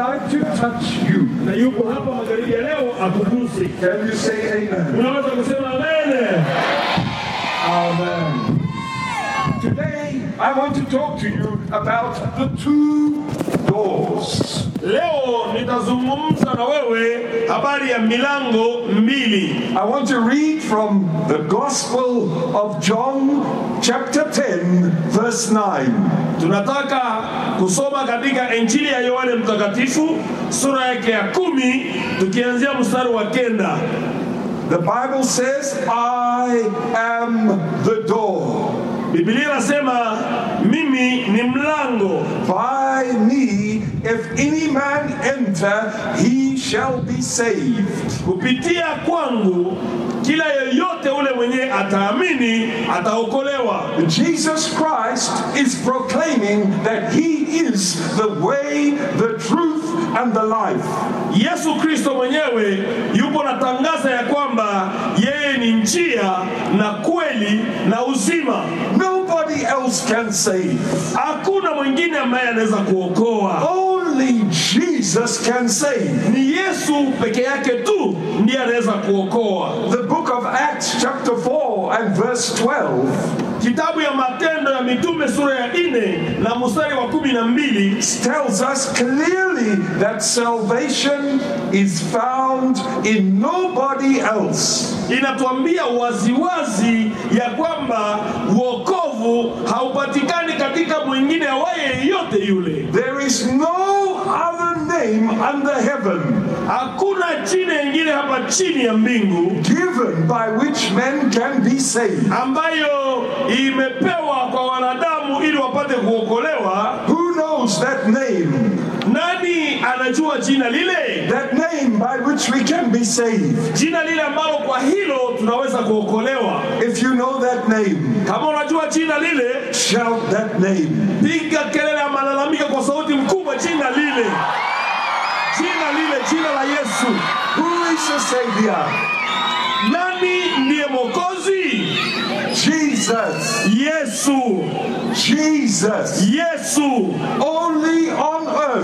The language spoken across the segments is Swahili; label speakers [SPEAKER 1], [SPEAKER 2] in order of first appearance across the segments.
[SPEAKER 1] like to touch you.
[SPEAKER 2] na yupo hapa magharibi ya leo akuguse.
[SPEAKER 1] Can you say amen?
[SPEAKER 2] Unaweza kusema amen.
[SPEAKER 1] Amen. Today, I want to talk to you about the two doors.
[SPEAKER 2] Leo nitazungumza na wewe habari ya milango mbili.
[SPEAKER 1] I want to read from the Gospel of John, chapter 10, verse 9.
[SPEAKER 2] Tunataka kusoma katika Injili ya Yohane Mtakatifu sura yake ya kumi tukianzia mstari wa kenda.
[SPEAKER 1] The Bible says, I am the door.
[SPEAKER 2] Biblia inasema mimi ni mlango,
[SPEAKER 1] By me, if any man enter, he shall be saved.
[SPEAKER 2] kupitia kwangu kila yeyote ule mwenye ataamini ataokolewa.
[SPEAKER 1] Jesus Christ is proclaiming that he is the way, the truth, and the life.
[SPEAKER 2] Yesu Kristo mwenyewe yupo na tangaza ya kwamba yeye ni njia na kweli na uzima.
[SPEAKER 1] Nobody else can save.
[SPEAKER 2] Hakuna mwingine ambaye anaweza kuokoa,
[SPEAKER 1] Only Jesus can save.
[SPEAKER 2] ni Yesu peke yake tu ndiye anaweza kuokoa.
[SPEAKER 1] The book of Acts, chapter 4, and verse 12,
[SPEAKER 2] Kitabu ya Matendo ya Mitume sura ya nne na mstari wa kumi na mbili
[SPEAKER 1] tells us clearly that salvation is found in nobody else.
[SPEAKER 2] inatuambia waziwazi ya kwamba wokovu haupatikani katika mwingine awaye yeyote yule.
[SPEAKER 1] There is no other name under heaven
[SPEAKER 2] Hakuna jina ingine hapa chini ya mbingu
[SPEAKER 1] given by which men can be saved.
[SPEAKER 2] ambayo imepewa kwa wanadamu ili wapate kuokolewa.
[SPEAKER 1] Who knows that name?
[SPEAKER 2] Nani anajua jina lile?
[SPEAKER 1] That name by which we can be saved.
[SPEAKER 2] Jina lile ambalo kwa hilo tunaweza kuokolewa.
[SPEAKER 1] If you know that name,
[SPEAKER 2] Kama unajua jina lile,
[SPEAKER 1] shout that name.
[SPEAKER 2] piga kelele ya malalamika kwa sauti mkubwa, jina lile, jina lile, jina la Yesu.
[SPEAKER 1] Who is the Savior?
[SPEAKER 2] Nani ndiye Mwokozi?
[SPEAKER 1] Jesus.
[SPEAKER 2] Yesu,
[SPEAKER 1] Jesus.
[SPEAKER 2] Yesu
[SPEAKER 1] Only on earth,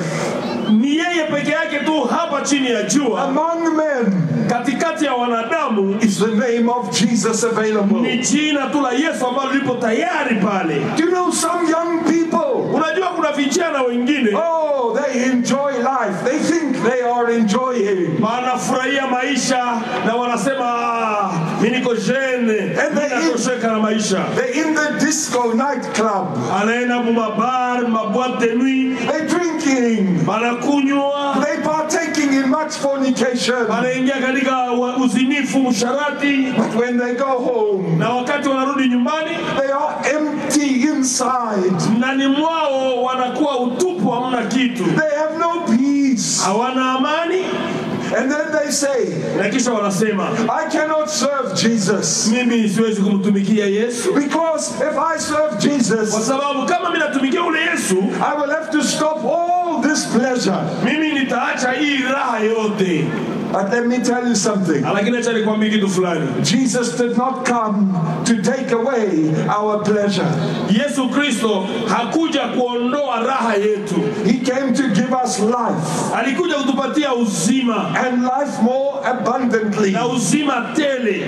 [SPEAKER 2] ni yeye peke yake tu hapa chini ya jua,
[SPEAKER 1] among men,
[SPEAKER 2] katikati ya wanadamu
[SPEAKER 1] is the name of Jesus available.
[SPEAKER 2] ni jina tu la Yesu ambalo lipo tayari pale.
[SPEAKER 1] Do you know some young people?
[SPEAKER 2] Unajua kuna vijana wengine
[SPEAKER 1] Oh, they enjoy life. They think they are enjoying.
[SPEAKER 2] wanafurahia maisha na wanasema "Ah, mi niko jene, mi natosheka na maisha.
[SPEAKER 1] They're in the disco nightclub.
[SPEAKER 2] Anaenda mumabar maboite de nuit,
[SPEAKER 1] They're drinking.
[SPEAKER 2] banakunywa,
[SPEAKER 1] They partaking in much fornication.
[SPEAKER 2] wanaingia katika wa- uzinifu, usharati,
[SPEAKER 1] But when they go home,
[SPEAKER 2] na wakati wanarudi nyumbani
[SPEAKER 1] they are empty inside.
[SPEAKER 2] ndani mwao wanakuwa utupu, hamna kitu,
[SPEAKER 1] They have no peace.
[SPEAKER 2] hawana amani,
[SPEAKER 1] And then they say,
[SPEAKER 2] na kisha wanasema
[SPEAKER 1] I cannot serve Jesus.
[SPEAKER 2] mimi siwezi kumtumikia Yesu
[SPEAKER 1] Because if I serve
[SPEAKER 2] kwa
[SPEAKER 1] Jesus,
[SPEAKER 2] sababu kama mimi natumikia ule Yesu,
[SPEAKER 1] I will have to stop all this pleasure.
[SPEAKER 2] mimi nitaacha hii raha yote.
[SPEAKER 1] But let me tell you something.
[SPEAKER 2] Lakini acha nikwambie kitu fulani,
[SPEAKER 1] Jesus did not come to take away our pleasure.
[SPEAKER 2] Yesu Kristo hakuja kuondoa raha yetu,
[SPEAKER 1] He came to give us life
[SPEAKER 2] alikuja kutupatia uzima
[SPEAKER 1] and life more abundantly.
[SPEAKER 2] na uzima tele.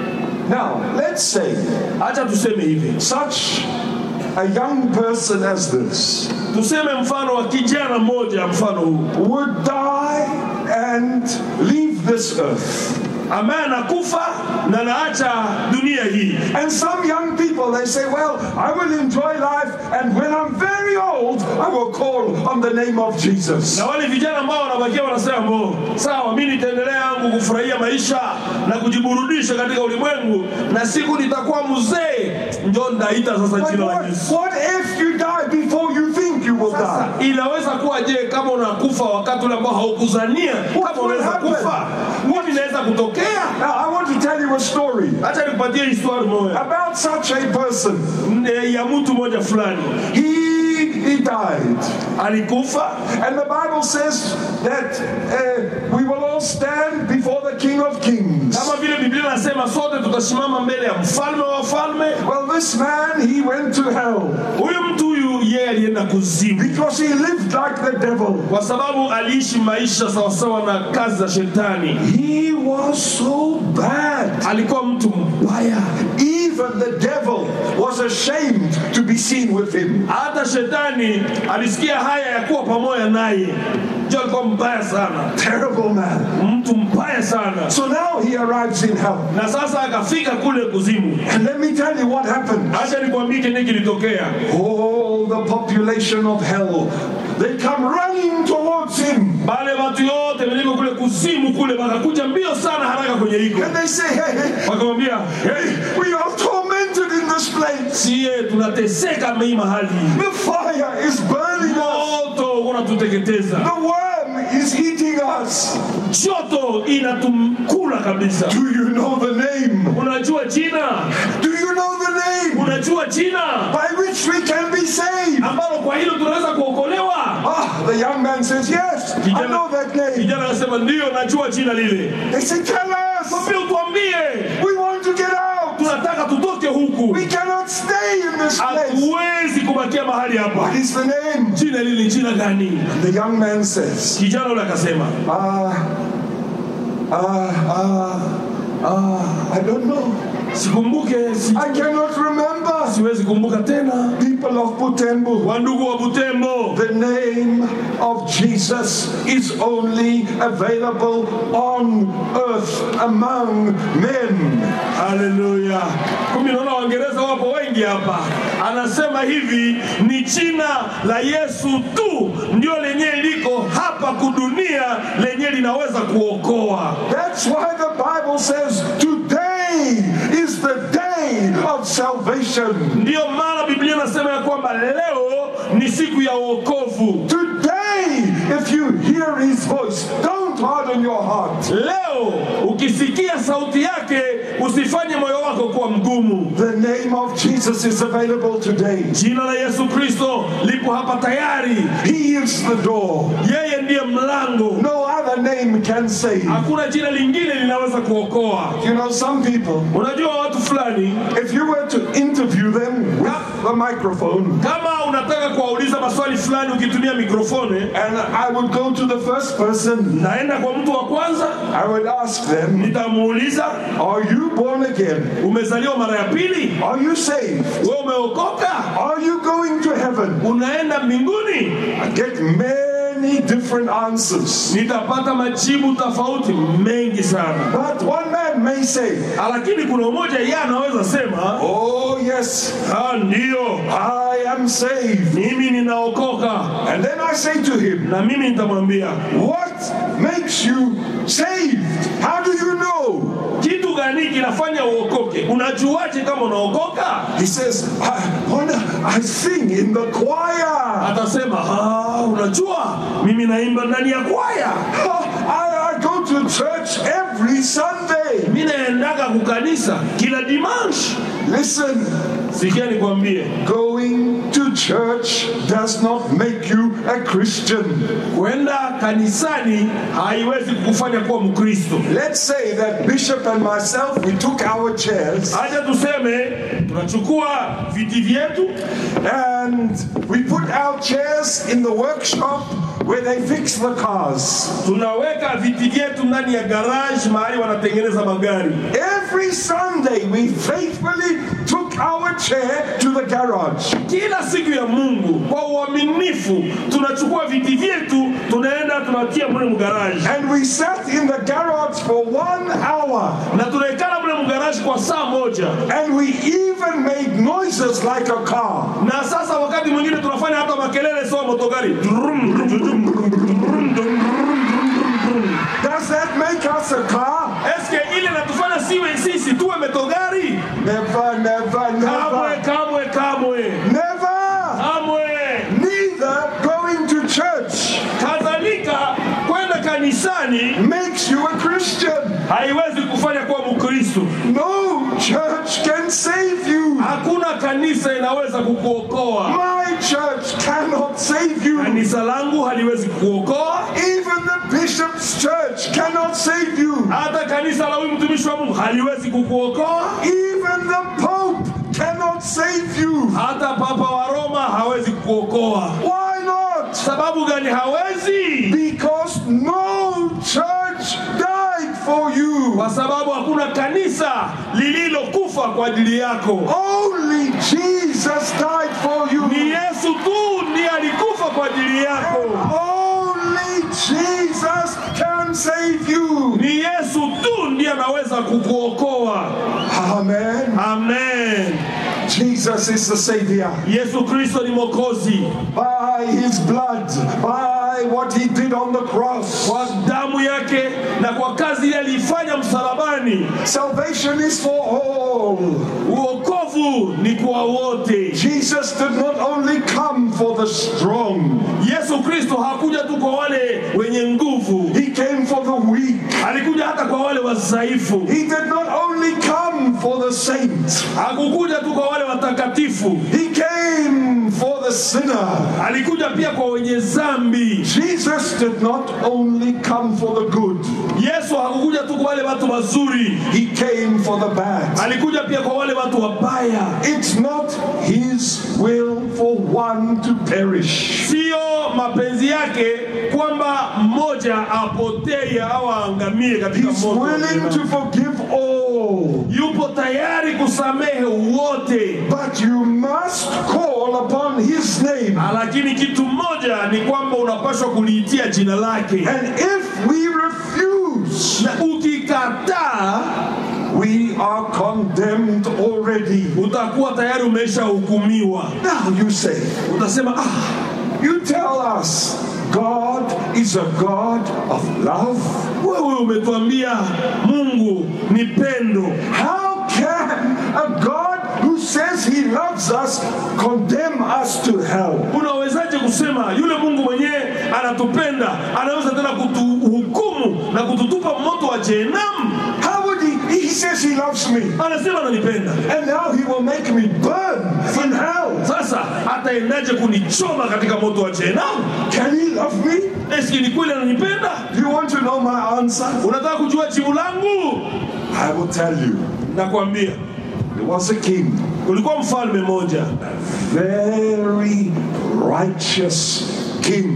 [SPEAKER 1] Now, let's say
[SPEAKER 2] Acha tuseme hivi,
[SPEAKER 1] such a young person as this
[SPEAKER 2] tuseme mfano wa kijana mmoja, mfano huu
[SPEAKER 1] would die and leave this earth.
[SPEAKER 2] ambaye anakufa na anaacha dunia hii.
[SPEAKER 1] And some young people, they say, Well, I will enjoy life, and when I'm very old, I will call on the name of Jesus.
[SPEAKER 2] Na wale vijana ambao wanabakia wanasema mo, sawa, mimi nitaendelea yangu kufurahia maisha na kujiburudisha katika ulimwengu, na siku nitakuwa mzee, ndio ndaita sasa
[SPEAKER 1] But
[SPEAKER 2] jina la
[SPEAKER 1] what,
[SPEAKER 2] Yesu.
[SPEAKER 1] what if you die before you think you will die?
[SPEAKER 2] Inaweza kuwa je, kama unakufa wakati ule ambao haukuzania kama
[SPEAKER 1] will
[SPEAKER 2] unaweza
[SPEAKER 1] happen?
[SPEAKER 2] kufa, nini inaweza kutokea?
[SPEAKER 1] Now, I want to tell you a story
[SPEAKER 2] Acha nikupatie historia moja
[SPEAKER 1] about such a person.
[SPEAKER 2] Eh, ya mtu mmoja fulani
[SPEAKER 1] He, he died.
[SPEAKER 2] alikufa,
[SPEAKER 1] And the Bible says that uh, we will all stand before the King of Kings.
[SPEAKER 2] kama vile Biblia inasema sote tutasimama mbele ya mfalme wa wafalme.
[SPEAKER 1] Well, this man, he went to hell.
[SPEAKER 2] Huyu mtu huyu yeye alienda kuzimu
[SPEAKER 1] because he lived like the devil.
[SPEAKER 2] kwa sababu aliishi maisha sawasawa na kazi za shetani
[SPEAKER 1] He was so bad.
[SPEAKER 2] alikuwa mtu mbaya
[SPEAKER 1] Even the devil was ashamed to be seen with him.
[SPEAKER 2] hata shetani alisikia haya ya kuwa pamoja naye ndio alikuwa mbaya sana
[SPEAKER 1] Terrible man.
[SPEAKER 2] mtu mbaya sana
[SPEAKER 1] So now he arrives in hell.
[SPEAKER 2] na sasa akafika kule kuzimu
[SPEAKER 1] And let me tell you what happened.
[SPEAKER 2] acha nikwambie kile kilitokea
[SPEAKER 1] All the population of hell, they come running towards him.
[SPEAKER 2] wale watu yote weliko kule kuzimu kule wakakuja mbio sana haraka kwenye hiko
[SPEAKER 1] And they say, hey, hey,
[SPEAKER 2] wakamwambia
[SPEAKER 1] hey, we are tormented in this place.
[SPEAKER 2] siye tunateseka mei mahali
[SPEAKER 1] The fire is burning us.
[SPEAKER 2] moto unatuteketeza
[SPEAKER 1] The worm is eating us.
[SPEAKER 2] joto inatumkula kabisa
[SPEAKER 1] Do you know the name?
[SPEAKER 2] unajua jina
[SPEAKER 1] Do you know the name
[SPEAKER 2] unajua jina
[SPEAKER 1] by which we can be saved?
[SPEAKER 2] ambalo kwa hilo tunaweza kuokolewa
[SPEAKER 1] Ah, the young man says, Yes, I know that name.
[SPEAKER 2] kijana anasema ndiyo najua jina lile
[SPEAKER 1] They say, Tell us.
[SPEAKER 2] mwambie utuambie
[SPEAKER 1] We want to get out.
[SPEAKER 2] tunataka tutoke huku
[SPEAKER 1] We cannot stay in this place.
[SPEAKER 2] hatuwezi kubakia mahali hapa
[SPEAKER 1] What is the name?
[SPEAKER 2] jina lile ni jina gani
[SPEAKER 1] The young man says,
[SPEAKER 2] kijana ule akasema
[SPEAKER 1] Ah, ah, ah, ah, I don't know.
[SPEAKER 2] sikumbuke si,
[SPEAKER 1] I cannot remember.
[SPEAKER 2] siwezi kumbuka tena
[SPEAKER 1] People of Butembo,
[SPEAKER 2] wandugu wa butembo
[SPEAKER 1] the name of Jesus is only available on earth among men.
[SPEAKER 2] haleluya kumi naona waingereza wapo wengi hapa anasema hivi ni jina la yesu tu ndio lenye liko hapa kudunia lenye linaweza kuokoa
[SPEAKER 1] That's why the Bible says today is the day of salvation.
[SPEAKER 2] ndiyo maana biblia inasema ya kwamba leo ni siku ya uokovu
[SPEAKER 1] Today, if you hear his voice, don't harden your heart.
[SPEAKER 2] leo ukisikia sauti yake usifanye moyo wako kuwa mgumu
[SPEAKER 1] The name of Jesus is available today.
[SPEAKER 2] jina la yesu kristo lipo hapa tayari
[SPEAKER 1] He is the door.
[SPEAKER 2] yeye ndiye mlango
[SPEAKER 1] No other name can save.
[SPEAKER 2] hakuna jina lingine linaweza kuokoa
[SPEAKER 1] You know, some people,
[SPEAKER 2] unajua watu fulani
[SPEAKER 1] if you were to interview them with the microphone,
[SPEAKER 2] kama unataka kuwauliza maswali fulani ukitumia mikrofoni
[SPEAKER 1] and I would go to the first person,
[SPEAKER 2] naenda kwa mtu wa kwanza
[SPEAKER 1] I would ask them,
[SPEAKER 2] nitamuuliza
[SPEAKER 1] Are you born again?
[SPEAKER 2] umezaliwa mara ya pili
[SPEAKER 1] Are you saved?
[SPEAKER 2] we umeokoka
[SPEAKER 1] Are you going to heaven?
[SPEAKER 2] unaenda mbinguni
[SPEAKER 1] I get many different answers.
[SPEAKER 2] nitapata majibu tofauti mengi sana
[SPEAKER 1] But one man may say,
[SPEAKER 2] lakini kuna mmoja yeye anaweza sema
[SPEAKER 1] Oh, yes,
[SPEAKER 2] ah, ndiyo
[SPEAKER 1] I am saved.
[SPEAKER 2] mimi ninaokoka
[SPEAKER 1] And then I say to him,
[SPEAKER 2] na mimi nitamwambia
[SPEAKER 1] What makes you saved? How do you know?
[SPEAKER 2] kitu gani kinafanya uokoke unajuaje kama unaokoka
[SPEAKER 1] He says, I, wonder, I sing in the choir.
[SPEAKER 2] atasema "Ah, unajua mimi naimba ndani ya kwaya
[SPEAKER 1] I, I go to church every Sunday.
[SPEAKER 2] mi naendaga kukanisa kila dimanshi
[SPEAKER 1] Listen,
[SPEAKER 2] sikia nikwambie
[SPEAKER 1] going to church does not make you a Christian.
[SPEAKER 2] kwenda kanisani haiwezi kukufanya kuwa mkristo
[SPEAKER 1] Let's say that Bishop and myself, we took our chairs
[SPEAKER 2] hacha tuseme tunachukua viti vyetu
[SPEAKER 1] and we put our chairs in the workshop where they fix the cars.
[SPEAKER 2] tunaweka viti vyetu ndani ya garage mahali wanatengeneza magari
[SPEAKER 1] Every Sunday, we faithfully took our chair to the garage.
[SPEAKER 2] kila siku ya mungu kwa uaminifu tunachukua viti vyetu tunaenda tunatia mule mgaraji
[SPEAKER 1] And we sat in the garage for one hour.
[SPEAKER 2] na tunaikala mule mgaraji kwa saa moja
[SPEAKER 1] And we even made noises like a car.
[SPEAKER 2] na sasa wakati mwingine tunafanya hata makelele sawa motogari Drum, drum, drum, drum, drum, drum.
[SPEAKER 1] Does that make us a car?
[SPEAKER 2] eske ile natufanya siwe sisi tuwe metogari
[SPEAKER 1] Never, never,
[SPEAKER 2] kamwe
[SPEAKER 1] never.
[SPEAKER 2] kamwe kamwe
[SPEAKER 1] Never.
[SPEAKER 2] kamwe
[SPEAKER 1] Neither going to church
[SPEAKER 2] kadhalika kwenda kanisani
[SPEAKER 1] makes you a Christian.
[SPEAKER 2] haiwezi kufanya kuwa mkristo
[SPEAKER 1] No church can save you.
[SPEAKER 2] hakuna kanisa inaweza kukuokoa
[SPEAKER 1] My church cannot save you.
[SPEAKER 2] kanisa langu haliwezi kuokoa
[SPEAKER 1] Even the bishop's church cannot save you.
[SPEAKER 2] hata kanisa la huyu mtumishi wa mungu haliwezi kukuokoa
[SPEAKER 1] Even the pope cannot save save you.
[SPEAKER 2] hata papa wa Roma hawezi kuokoa.
[SPEAKER 1] Why not?
[SPEAKER 2] Sababu gani hawezi?
[SPEAKER 1] Because no church died for you.
[SPEAKER 2] Kwa sababu hakuna kanisa lililokufa kwa ajili yako.
[SPEAKER 1] Only Jesus died for you.
[SPEAKER 2] Ni Yesu tu ndiye alikufa kwa ajili yako.
[SPEAKER 1] Only Jesus can save you.
[SPEAKER 2] Ni Yesu tu ndiye anaweza kukuokoa.
[SPEAKER 1] Amen.
[SPEAKER 2] Amen.
[SPEAKER 1] Jesus is the Savior.
[SPEAKER 2] Yesu Kristo ni Mwokozi.
[SPEAKER 1] By His blood, by what He did on the cross.
[SPEAKER 2] Kwa damu yake na kwa kazi ile aliifanya msalabani,
[SPEAKER 1] Salvation is for all.
[SPEAKER 2] uokovu ni kwa wote.
[SPEAKER 1] Jesus did not only come for the strong,
[SPEAKER 2] Yesu Kristo hakuja tu kwa wale wenye nguvu,
[SPEAKER 1] He came for the weak.
[SPEAKER 2] alikuja hata kwa wale wadhaifu.
[SPEAKER 1] He did not only come for the saints,
[SPEAKER 2] Hakukuja tu kwa wale watakatifu,
[SPEAKER 1] He came for the sinner.
[SPEAKER 2] alikuja pia kwa wenye zambi.
[SPEAKER 1] Jesus did not only come for the good,
[SPEAKER 2] Yesu hakukuja tu kwa wale watu wazuri,
[SPEAKER 1] He came for the bad.
[SPEAKER 2] alikuja pia kwa wale watu wabaya.
[SPEAKER 1] It's not His will for one to perish.
[SPEAKER 2] Siyo mapenzi yake kwamba mmoja apotee au aangamie katika
[SPEAKER 1] He's
[SPEAKER 2] moto. wa
[SPEAKER 1] willing
[SPEAKER 2] jehanamu.
[SPEAKER 1] to forgive all.
[SPEAKER 2] Yupo tayari kusamehe wote,
[SPEAKER 1] But you must call upon His name.
[SPEAKER 2] lakini kitu mmoja ni kwamba unapaswa kuliitia jina lake,
[SPEAKER 1] And if we refuse,
[SPEAKER 2] na ukikataa
[SPEAKER 1] we are condemned already.
[SPEAKER 2] utakuwa tayari umeshahukumiwa.
[SPEAKER 1] Now you say,
[SPEAKER 2] Utasema ah,
[SPEAKER 1] you tell us God is a God of love.
[SPEAKER 2] wewe umetuambia Mungu ni pendo.
[SPEAKER 1] How can a God who says he loves us condemn us to hell?
[SPEAKER 2] Unawezaje kusema yule Mungu mwenyewe anatupenda anaweza tena kutuhukumu na kututupa moto wa jehanamu?
[SPEAKER 1] How would he? He says he loves me,
[SPEAKER 2] Anasema ananipenda,
[SPEAKER 1] and now he will make me burn in hell.
[SPEAKER 2] sasa ataendaje kunichoma katika moto wa jehanamu?
[SPEAKER 1] Can he love me?
[SPEAKER 2] Eski ni kweli ananipenda?
[SPEAKER 1] Do you want to know my answer?
[SPEAKER 2] Unataka kujua jibu langu?
[SPEAKER 1] I will tell you.
[SPEAKER 2] Nakwambia,
[SPEAKER 1] There was a king,
[SPEAKER 2] kulikuwa mfalme mmoja,
[SPEAKER 1] very righteous king.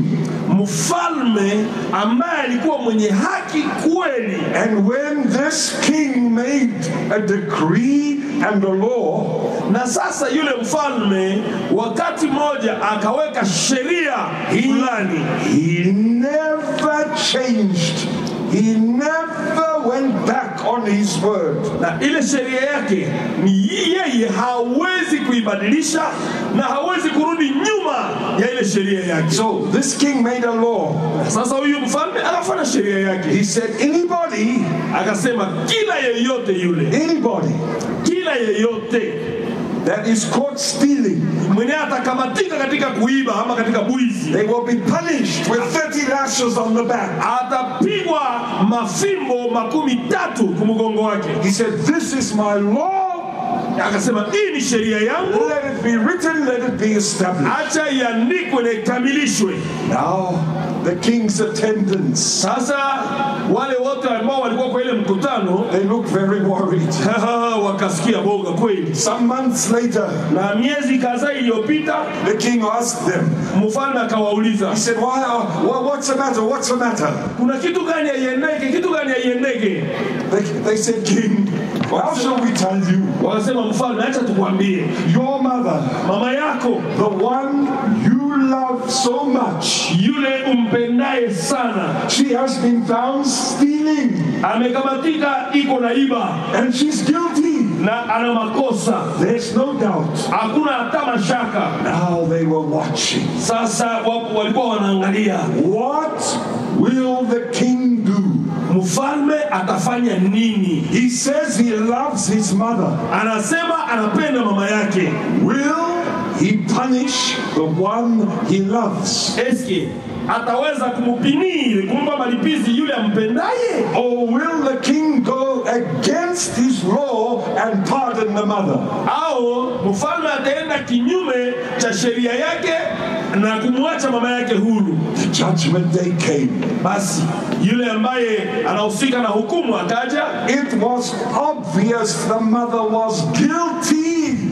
[SPEAKER 2] mfalme ambaye alikuwa mwenye haki kweli,
[SPEAKER 1] And when this king made a decree and a law,
[SPEAKER 2] na sasa yule mfalme wakati mmoja akaweka sheria fulani
[SPEAKER 1] he never changed. He never went back on his word.
[SPEAKER 2] na ile sheria yake ni yeye hawezi kuibadilisha na hawezi kurudi nyuma ya ile sheria yake.
[SPEAKER 1] So this king made a law.
[SPEAKER 2] Sasa huyu mfalme akafanya sheria yake,
[SPEAKER 1] He said, anybody,
[SPEAKER 2] akasema kila yeyote yule,
[SPEAKER 1] anybody
[SPEAKER 2] kila yeyote
[SPEAKER 1] that is caught stealing,
[SPEAKER 2] mwenye atakamatika katika kuiba ama katika bwizi
[SPEAKER 1] they will be punished with 30 lashes on the back.
[SPEAKER 2] atapigwa mafimbo makumi tatu kumgongo wake.
[SPEAKER 1] He said, this is my law.
[SPEAKER 2] Akasema hii ni sheria yangu,
[SPEAKER 1] Let it be written, let it be established.
[SPEAKER 2] acha iandikwe na ikamilishwe.
[SPEAKER 1] Now, the king's attendants,
[SPEAKER 2] Sasa wale wote ambao walikuwa kwa ile mkutano
[SPEAKER 1] they look very worried.
[SPEAKER 2] wakasikia boga kweli.
[SPEAKER 1] Some months later,
[SPEAKER 2] Na miezi kadhaa iliyopita,
[SPEAKER 1] the king asked them,
[SPEAKER 2] mfalme akawauliza
[SPEAKER 1] he said, why are, wha- what's the matter? What's the matter?
[SPEAKER 2] kuna kitu gani haiendeke, kitu gani haiendeke?
[SPEAKER 1] They, they said, king, how shall we tell you?
[SPEAKER 2] Wakasema mfalme, acha tukwambie,
[SPEAKER 1] Your mother,
[SPEAKER 2] mama yako
[SPEAKER 1] the one you love so much,
[SPEAKER 2] yule umpendaye sana
[SPEAKER 1] she has been found stealing
[SPEAKER 2] amekamatika, iko na iba
[SPEAKER 1] and she's guilty.
[SPEAKER 2] na ana makosa,
[SPEAKER 1] There's no doubt.
[SPEAKER 2] hakuna hata mashaka.
[SPEAKER 1] Now they were watching.
[SPEAKER 2] Sasa wapo walikuwa wanaangalia
[SPEAKER 1] What will the king do?
[SPEAKER 2] mfalme atafanya nini.
[SPEAKER 1] He says he loves his mother.
[SPEAKER 2] Anasema anapenda mama yake,
[SPEAKER 1] Will he punish the one he loves?
[SPEAKER 2] eske ataweza kumupiniri kumpa malipizi yule ampendaye,
[SPEAKER 1] Or will the king go against his law and pardon the mother?
[SPEAKER 2] au mfalme ataenda kinyume cha sheria yake na kumwacha mama yake huru?
[SPEAKER 1] The judgment day came.
[SPEAKER 2] Basi yule ambaye anahusika na hukumu akaja,
[SPEAKER 1] It was obvious the mother was guilty.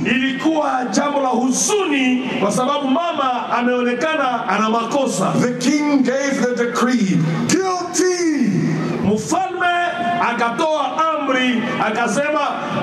[SPEAKER 2] ilikuwa jambo la huzuni kwa sababu mama ameonekana ana makosa.
[SPEAKER 1] The king gave the decree guilty.
[SPEAKER 2] Mfalme akatoa amri akasema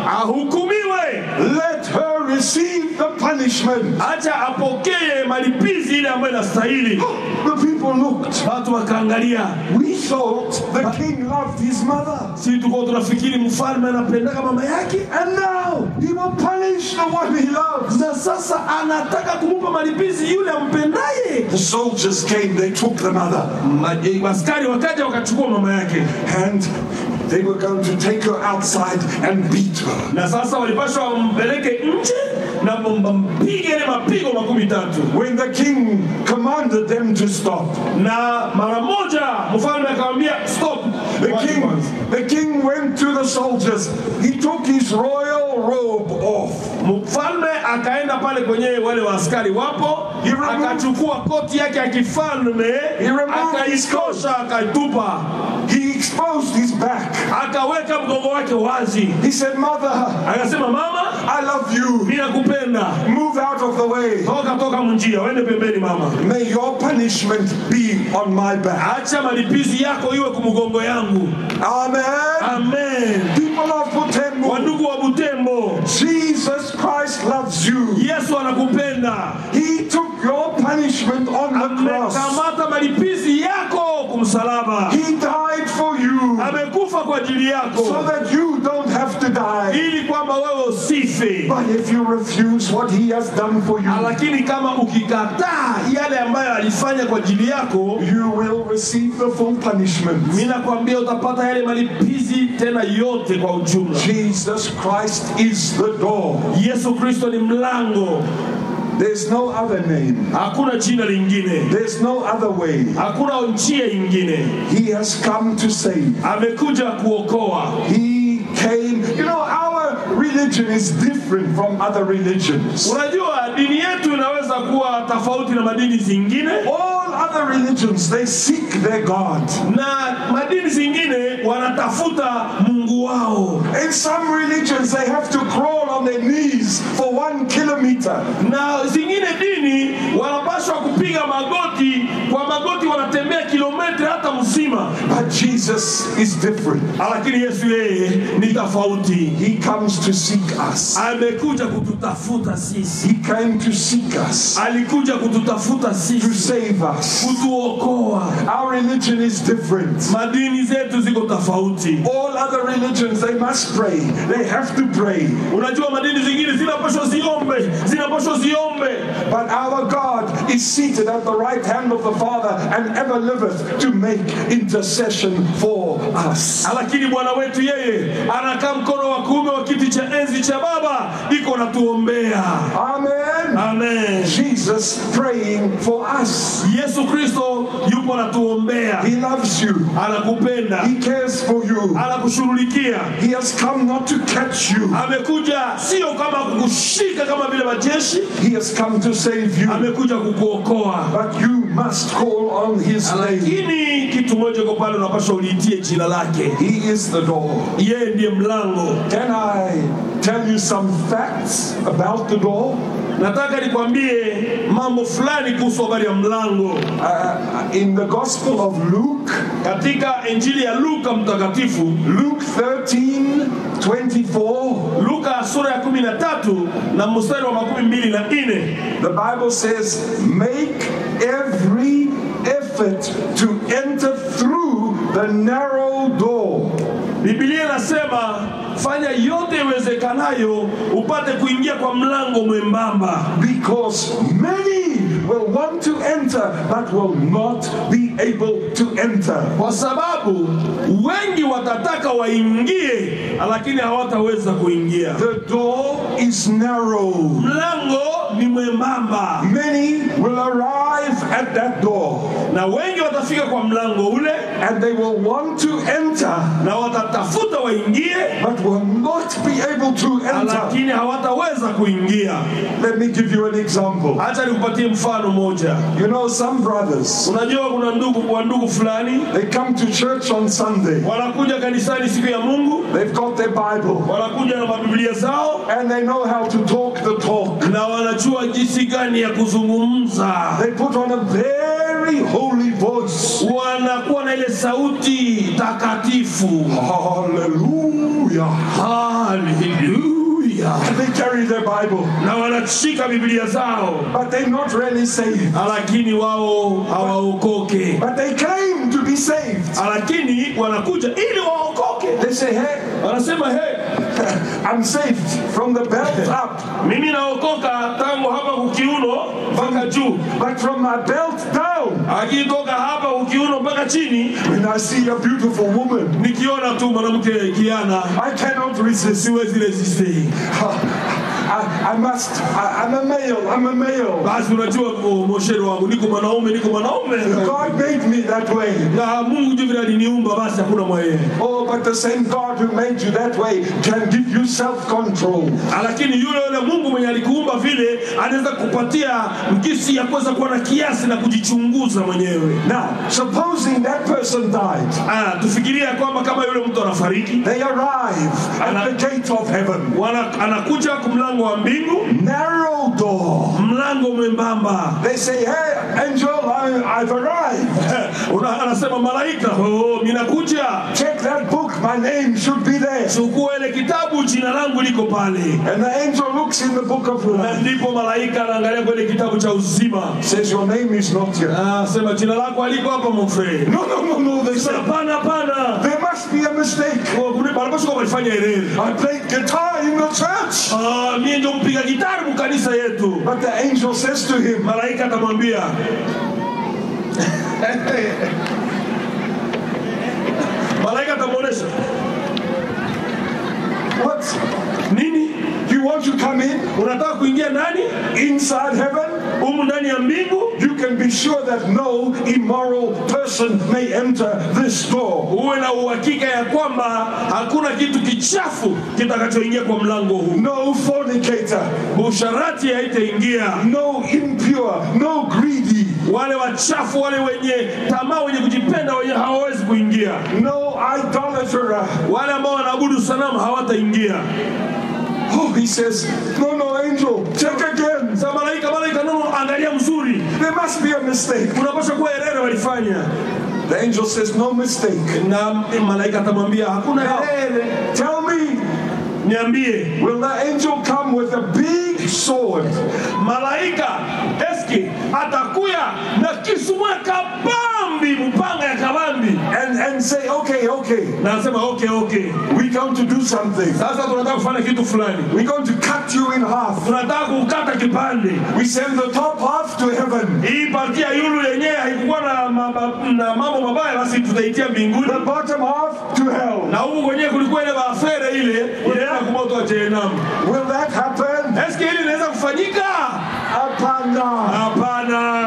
[SPEAKER 2] ahukumiwe,
[SPEAKER 1] Let her receive the punishment.
[SPEAKER 2] acha apokee malipizi ile ambayo inastahili.
[SPEAKER 1] The people looked.
[SPEAKER 2] Watu wakaangalia,
[SPEAKER 1] We thought the king loved his mother.
[SPEAKER 2] si tulikuwa tunafikiri mfalme anapendaka mama yake,
[SPEAKER 1] And now he will punish the one he loves.
[SPEAKER 2] na sasa anataka kumupa malipizi yule ampendaye.
[SPEAKER 1] The soldiers came, they took the mother,
[SPEAKER 2] Ma- eh, Askari wakaja wakachukua mama yake,
[SPEAKER 1] and they were going to take her outside and beat her.
[SPEAKER 2] na sasa walipashwa wampeleke nje na mpige ile mapigo makumi tatu.
[SPEAKER 1] When the king commanded them to stop,
[SPEAKER 2] na mara moja mfalme akamwambia stop.
[SPEAKER 1] the
[SPEAKER 2] Wacha
[SPEAKER 1] king,
[SPEAKER 2] kwanza.
[SPEAKER 1] the king went to the soldiers. He took his royal robe off.
[SPEAKER 2] Mfalme akaenda pale kwenye wale waaskari wapo,
[SPEAKER 1] He removed-
[SPEAKER 2] akachukua koti yake ya kifalme,
[SPEAKER 1] He removed his
[SPEAKER 2] akaikosha, akaitupa,
[SPEAKER 1] He exposed his back.
[SPEAKER 2] akaweka mgongo wake wazi,
[SPEAKER 1] He said, Mother,
[SPEAKER 2] akasema mama,
[SPEAKER 1] I love you.
[SPEAKER 2] mimi nakupenda,
[SPEAKER 1] Move out of the way.
[SPEAKER 2] toka toka mnjia, uende pembeni mama,
[SPEAKER 1] May your punishment be on my back.
[SPEAKER 2] acha malipizi yako iwe kumgongo yangu.
[SPEAKER 1] Amen.
[SPEAKER 2] Amen.
[SPEAKER 1] People of Butembo,
[SPEAKER 2] Wandugu wa Butembo,
[SPEAKER 1] Jesus Christ loves you.
[SPEAKER 2] Yesu anakupenda.
[SPEAKER 1] He took your punishment on the cross.
[SPEAKER 2] amekamata malipizi yako kumsalaba,
[SPEAKER 1] He died for you
[SPEAKER 2] amekufa kwa ajili
[SPEAKER 1] so
[SPEAKER 2] yako
[SPEAKER 1] that you don't have to die.
[SPEAKER 2] ili kwamba wewe usife.
[SPEAKER 1] But if you refuse what he has done for you,
[SPEAKER 2] Lakini kama ukikataa yale ambayo alifanya kwa ajili yako,
[SPEAKER 1] you will receive the full punishment.
[SPEAKER 2] mimi nakwambia utapata yale malipizi tena yote kwa ujumla.
[SPEAKER 1] Jesus Christ is the door.
[SPEAKER 2] Yesu Kristo ni mlango,
[SPEAKER 1] There's no other name.
[SPEAKER 2] hakuna jina lingine,
[SPEAKER 1] There's no other way.
[SPEAKER 2] hakuna njia ingine.
[SPEAKER 1] He has come to save.
[SPEAKER 2] Amekuja kuokoa.
[SPEAKER 1] He came. You know, our religion is different from other religions.
[SPEAKER 2] Unajua, dini yetu inaweza kuwa tofauti na madini zingine,
[SPEAKER 1] All other religions, they seek their God.
[SPEAKER 2] na madini zingine wanatafuta Mungu wao,
[SPEAKER 1] In some religions, they have to crawl on their knees for one kilometer.
[SPEAKER 2] na zingine dini wanapaswa kupiga magoti, kwa magoti wanatembea kilomita hata mzima,
[SPEAKER 1] But Jesus is different.
[SPEAKER 2] lakini Yesu yeye ni tofauti.
[SPEAKER 1] He comes to seek us.
[SPEAKER 2] Amekuja kututafuta sisi,
[SPEAKER 1] He came to seek us,
[SPEAKER 2] alikuja kututafuta
[SPEAKER 1] to
[SPEAKER 2] sisi,
[SPEAKER 1] save us.
[SPEAKER 2] kutuokoa.
[SPEAKER 1] Our religion is different.
[SPEAKER 2] Madini zetu ziko tofauti.
[SPEAKER 1] All other religions, they must pray. They have to pray.
[SPEAKER 2] Unajua madini zingine zinapaswa ziombe, zinapaswa ziombe,
[SPEAKER 1] But our God is seated at the right hand of the Father and ever liveth to make intercession for us.
[SPEAKER 2] lakini Bwana wetu yeye anakaa mkono wa kuume wa kiti cha enzi cha Baba, iko natuombea.
[SPEAKER 1] Amen.
[SPEAKER 2] Amen.
[SPEAKER 1] Jesus praying for us.
[SPEAKER 2] Yesu Kristo yupo natuombea,
[SPEAKER 1] He loves you.
[SPEAKER 2] anakupenda,
[SPEAKER 1] He cares for you.
[SPEAKER 2] anakushughulikia.
[SPEAKER 1] He has come not to catch you.
[SPEAKER 2] Amekuja sio kama kukushika kama vile majeshi,
[SPEAKER 1] He has come to save you.
[SPEAKER 2] amekuja kukuokoa.
[SPEAKER 1] But you must call on his name.
[SPEAKER 2] Lakini kitu moja kwa pale, unapaswa uliitie jina lake.
[SPEAKER 1] He is the door.
[SPEAKER 2] Yeye ndiye mlango.
[SPEAKER 1] Can I tell you some facts about the door?
[SPEAKER 2] Nataka nikwambie mambo fulani kuhusu habari ya mlango.
[SPEAKER 1] Uh, in the Gospel of Luke,
[SPEAKER 2] Katika Injili ya Luka mtakatifu,
[SPEAKER 1] Luke 13 24,
[SPEAKER 2] Luka sura ya kumi na tatu na mstari wa makumi mbili na nne
[SPEAKER 1] the Bible says, Make every effort to enter through the narrow door.
[SPEAKER 2] Biblia inasema fanya yote iwezekanayo upate kuingia kwa mlango mwembamba,
[SPEAKER 1] Because many will want to enter but will not be able to enter.
[SPEAKER 2] kwa sababu wengi watataka waingie, lakini hawataweza kuingia.
[SPEAKER 1] The door is narrow.
[SPEAKER 2] Mlango ni mwembamba,
[SPEAKER 1] Many will arrive at that door,
[SPEAKER 2] na wengi watafika kwa mlango ule,
[SPEAKER 1] and they will want to enter,
[SPEAKER 2] na watatafuta waingie,
[SPEAKER 1] but will not be able to enter.
[SPEAKER 2] lakini hawataweza kuingia.
[SPEAKER 1] Let me give you an example.
[SPEAKER 2] Hacha nikupatie mfano moja.
[SPEAKER 1] You know, some brothers,
[SPEAKER 2] Unajua kuna ndugu wa ndugu fulani
[SPEAKER 1] they come to church on Sunday,
[SPEAKER 2] wanakuja kanisani siku ya Mungu,
[SPEAKER 1] they've got their Bible,
[SPEAKER 2] wanakuja na mabiblia zao
[SPEAKER 1] and they know how to talk the talk.
[SPEAKER 2] na wanajua jinsi gani ya kuzungumza,
[SPEAKER 1] They put on a very holy voice.
[SPEAKER 2] wanakuwa na ile sauti takatifu.
[SPEAKER 1] Hallelujah.
[SPEAKER 2] Haleluya!
[SPEAKER 1] And they carry their Bible,
[SPEAKER 2] Na wanashika biblia zao,
[SPEAKER 1] but they're not really saved.
[SPEAKER 2] lakini wao hawaokoke,
[SPEAKER 1] But they claim to be saved.
[SPEAKER 2] lakini wanakuja ili waokoke.
[SPEAKER 1] They say, hey,
[SPEAKER 2] Wanasema hey,
[SPEAKER 1] I'm saved from the belt up.
[SPEAKER 2] mimi naokoka tangu hapa kukiuno mpaka juu,
[SPEAKER 1] But from my belt down,
[SPEAKER 2] akitoka hapa kukiuno mpaka chini,
[SPEAKER 1] when I see a beautiful woman,
[SPEAKER 2] nikiona tu mwanamke kiana
[SPEAKER 1] I cannot resist.
[SPEAKER 2] siwezi resiste.
[SPEAKER 1] I, I must, I, I'm a male, I'm a male.
[SPEAKER 2] Basi unajua oh, mosheri wangu, niko mwanaume, niko mwanaume
[SPEAKER 1] God made me that way.
[SPEAKER 2] na Mungu juu vile aliniumba, basi hakuna mwaye.
[SPEAKER 1] Oh, but the same God who made you that way can give you self control.
[SPEAKER 2] Lakini yule yule Mungu mwenye alikuumba vile anaweza kupatia mkisi ya kuweza kuwa na kiasi na kujichunguza mwenyewe.
[SPEAKER 1] Now, supposing that person died,
[SPEAKER 2] Ah, tufikirie ya kwamba kama yule mtu anafariki,
[SPEAKER 1] they arrive at the gate of heaven.
[SPEAKER 2] wana, anakuja kumlango wa mbingu,
[SPEAKER 1] Narrow door.
[SPEAKER 2] mlango mwembamba.
[SPEAKER 1] They say, hey, angel, I, I've arrived.
[SPEAKER 2] Una, anasema malaika, oh, minakuja,
[SPEAKER 1] Check that book, my name should be there.
[SPEAKER 2] chukua ile kitabu, jina langu liko pale.
[SPEAKER 1] And the angel looks in the book of
[SPEAKER 2] Na
[SPEAKER 1] life,
[SPEAKER 2] ndipo malaika anaangalia kwenye kitabu cha uzima,
[SPEAKER 1] says, Your name is not here.
[SPEAKER 2] anasema jina lako aliko hapa mfre.
[SPEAKER 1] No, no, no, no, they say,
[SPEAKER 2] Hapana, hapana,
[SPEAKER 1] There must be a mistake.
[SPEAKER 2] wanapaswa kuwa walifanya ereri.
[SPEAKER 1] I played guitar in the church.
[SPEAKER 2] Ah, mie ndio mpiga gitari mkanisa yetu.
[SPEAKER 1] But the angel says to him,
[SPEAKER 2] Malaika atamwambia malaika atamwonyesha
[SPEAKER 1] What?
[SPEAKER 2] nini,
[SPEAKER 1] You want to come in
[SPEAKER 2] unataka kuingia ndani
[SPEAKER 1] inside heaven?
[SPEAKER 2] humu ndani ya mbingu,
[SPEAKER 1] You can be sure that no immoral person may enter this door.
[SPEAKER 2] uwe na uhakika ya kwamba hakuna kitu kichafu kitakachoingia kwa mlango huu.
[SPEAKER 1] No fornicator,
[SPEAKER 2] Usharati haitaingia,
[SPEAKER 1] no impure, no greedy,
[SPEAKER 2] wale wachafu, wale wenye tamaa, wenye kujipenda, wenye hawawezi kuingia,
[SPEAKER 1] no idolater.
[SPEAKER 2] wale ambao wanaabudu sanamu hawataingia.
[SPEAKER 1] Oh, he says, No, no, angel, check again.
[SPEAKER 2] Sasa malaika, malaika, nono, angalia mzuri,
[SPEAKER 1] There must be a mistake.
[SPEAKER 2] unapaswa kuwa erere walifanya.
[SPEAKER 1] The angel says, No mistake.
[SPEAKER 2] Na malaika atamwambia hakuna
[SPEAKER 1] Now,
[SPEAKER 2] erere,
[SPEAKER 1] tell me,
[SPEAKER 2] niambie
[SPEAKER 1] will the angel come with a big sword?
[SPEAKER 2] malaika eski atakuya na kisu moya kabambi, mpanga ya kabambi,
[SPEAKER 1] And, and say, Okay, okay,
[SPEAKER 2] na anasema okay, okay,
[SPEAKER 1] we're going to do something.
[SPEAKER 2] sasa tunataka kufanya kitu fulani,
[SPEAKER 1] We're going to cut you in half.
[SPEAKER 2] tunataka kukata kipande
[SPEAKER 1] We send the top half to heaven,
[SPEAKER 2] hii partia yulu yenyewe haikukuwa na, maba- na mambo mabaya, basi tutaitia mbinguni,
[SPEAKER 1] the bottom half to hell.
[SPEAKER 2] na huku kwenyewe kulikuwa ile maafere ile inaenda kumoto wa Jehenamu.
[SPEAKER 1] Will that happen?
[SPEAKER 2] Eske hili linaweza kufanyika?
[SPEAKER 1] Apana.
[SPEAKER 2] Hapana,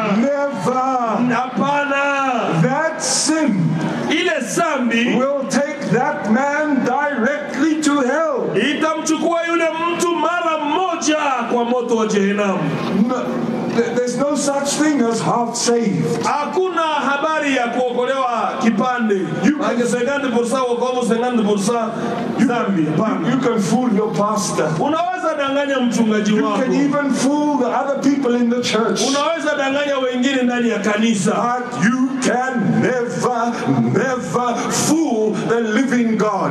[SPEAKER 1] Never.
[SPEAKER 2] hapana.
[SPEAKER 1] That sin
[SPEAKER 2] Ile zambi
[SPEAKER 1] will take that man directly to hell.
[SPEAKER 2] itamchukua yule mtu mara moja kwa moto wa Jehenamu.
[SPEAKER 1] No, th- there's no such thing as half saved.
[SPEAKER 2] Hakuna habari ya kuokolewa kipande. Maana 50% wokovu, 50% dhambi. Hapana.
[SPEAKER 1] You can fool your pastor.
[SPEAKER 2] Unaweza danganya mchungaji
[SPEAKER 1] You
[SPEAKER 2] wako,
[SPEAKER 1] can even fool the other people in the church.
[SPEAKER 2] unaweza danganya wengine ndani ya kanisa,
[SPEAKER 1] But you can never, never fool the living God.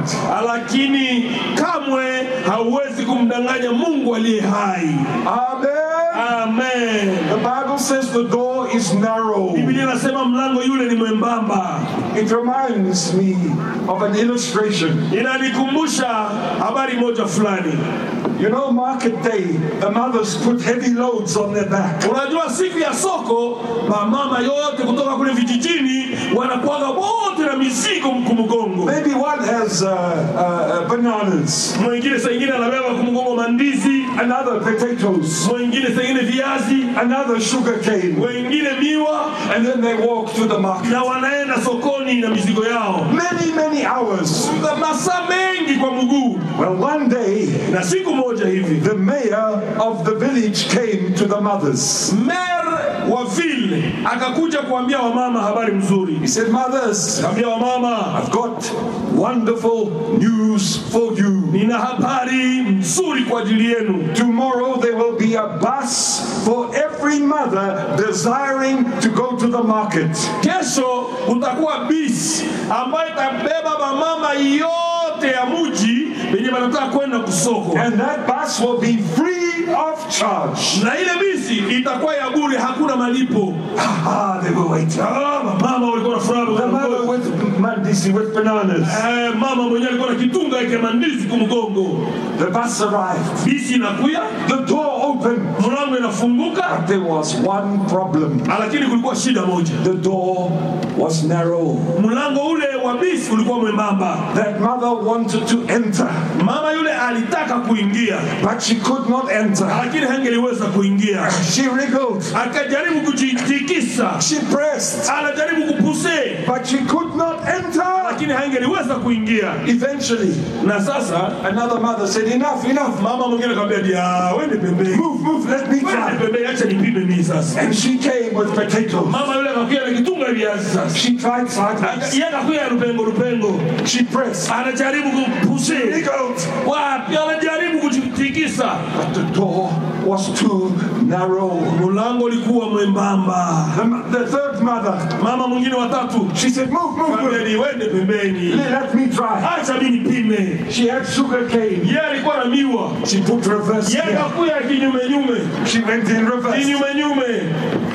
[SPEAKER 2] lakini kamwe hauwezi kumdanganya Mungu aliye hai.
[SPEAKER 1] Amen.
[SPEAKER 2] Amen.
[SPEAKER 1] The Bible says the door is narrow.
[SPEAKER 2] Biblia inasema mlango yule ni mwembamba.
[SPEAKER 1] It reminds me of an illustration.
[SPEAKER 2] Inanikumbusha habari moja fulani.
[SPEAKER 1] You know, market day, the mothers put heavy loads on their back.
[SPEAKER 2] Unajua siku ya soko, mamama yote kutoka kule vijijini wanakuaga wote na mizigo mkumgongo.
[SPEAKER 1] Maybe one has uh, uh, uh, bananas,
[SPEAKER 2] Mwingine saa ingine anabeba kumgongo mandizi,
[SPEAKER 1] another potatoes,
[SPEAKER 2] mwingine sengine viazi,
[SPEAKER 1] another sugar cane,
[SPEAKER 2] wengine miwa,
[SPEAKER 1] and then they walk to the market.
[SPEAKER 2] na wanaenda sokoni na mizigo yao
[SPEAKER 1] Many, many hours.
[SPEAKER 2] masaa mengi kwa mguu.
[SPEAKER 1] Well, one day,
[SPEAKER 2] Na siku moja hivi
[SPEAKER 1] the mayor of the village came to the mothers.
[SPEAKER 2] mer wa vile akakuja kuambia wamama habari mzuri,
[SPEAKER 1] He said, Mothers,
[SPEAKER 2] kaambia wamama,
[SPEAKER 1] I've got wonderful news for you.
[SPEAKER 2] nina habari nzuri kwa ajili yenu.
[SPEAKER 1] Tomorrow there will be a bus for every mother desiring to go to the market.
[SPEAKER 2] Kesho kutakuwa bisi ambayo itabeba mamama yote ya muji wenye wanataka kwenda kusoko,
[SPEAKER 1] And that bus will be free of charge.
[SPEAKER 2] na ile bisi itakuwa ya bure, hakuna malipo.
[SPEAKER 1] Ah, they were waiting.
[SPEAKER 2] Ah, mama walikuwa na furaha
[SPEAKER 1] The mother
[SPEAKER 2] mgongo.
[SPEAKER 1] with mandisi with bananas.
[SPEAKER 2] Eh, mama mwenyewe alikuwa na kitunga yake mandizi kumgongo.
[SPEAKER 1] The bus arrived.
[SPEAKER 2] Bisi inakuya,
[SPEAKER 1] The door opened.
[SPEAKER 2] mlango inafunguka,
[SPEAKER 1] But there was one problem.
[SPEAKER 2] lakini kulikuwa shida moja.
[SPEAKER 1] The door was narrow.
[SPEAKER 2] Mlango ule wa bisi ulikuwa mwembamba.
[SPEAKER 1] That mother wanted to enter,
[SPEAKER 2] Mama yule alitaka kuingia,
[SPEAKER 1] but she could not enter.
[SPEAKER 2] lakini hangeliweza kuingia.
[SPEAKER 1] She wriggled.
[SPEAKER 2] Akajaribu kujitikisa,
[SPEAKER 1] She pressed,
[SPEAKER 2] anajaribu kupuse,
[SPEAKER 1] but she could not enter.
[SPEAKER 2] lakini hangeliweza kuingia.
[SPEAKER 1] Eventually,
[SPEAKER 2] Na sasa
[SPEAKER 1] another mother said, Enough, enough.
[SPEAKER 2] mama mwingine akamwambia, dia wende pembeni,
[SPEAKER 1] Move, move, let me
[SPEAKER 2] wende
[SPEAKER 1] try.
[SPEAKER 2] pembeni, acha nipime mimi sasa.
[SPEAKER 1] And she came with potatoes.
[SPEAKER 2] Mama yule akakuja na kitunga viazi sasa,
[SPEAKER 1] She tried sideways.
[SPEAKER 2] Aka- yeye akakuja rupengo rupengo,
[SPEAKER 1] She pressed.
[SPEAKER 2] anajaribu kupuse
[SPEAKER 1] Wriggled.
[SPEAKER 2] wapi, anajaribu kujitikisa,
[SPEAKER 1] But the door was too narrow.
[SPEAKER 2] mlango ulikuwa mwembamba.
[SPEAKER 1] The, mo- the third mother,
[SPEAKER 2] Mama mwingine watatu
[SPEAKER 1] she said, Move, move, move.
[SPEAKER 2] Kaambia, wende pembeni,
[SPEAKER 1] Let me try.
[SPEAKER 2] acha mimi nipime.
[SPEAKER 1] She had sugar cane.
[SPEAKER 2] Yeye alikuwa na miwa,
[SPEAKER 1] She put reverse
[SPEAKER 2] yeye
[SPEAKER 1] here.
[SPEAKER 2] akakuya kinyume nyume
[SPEAKER 1] She went in reverse.
[SPEAKER 2] kinyume nyume,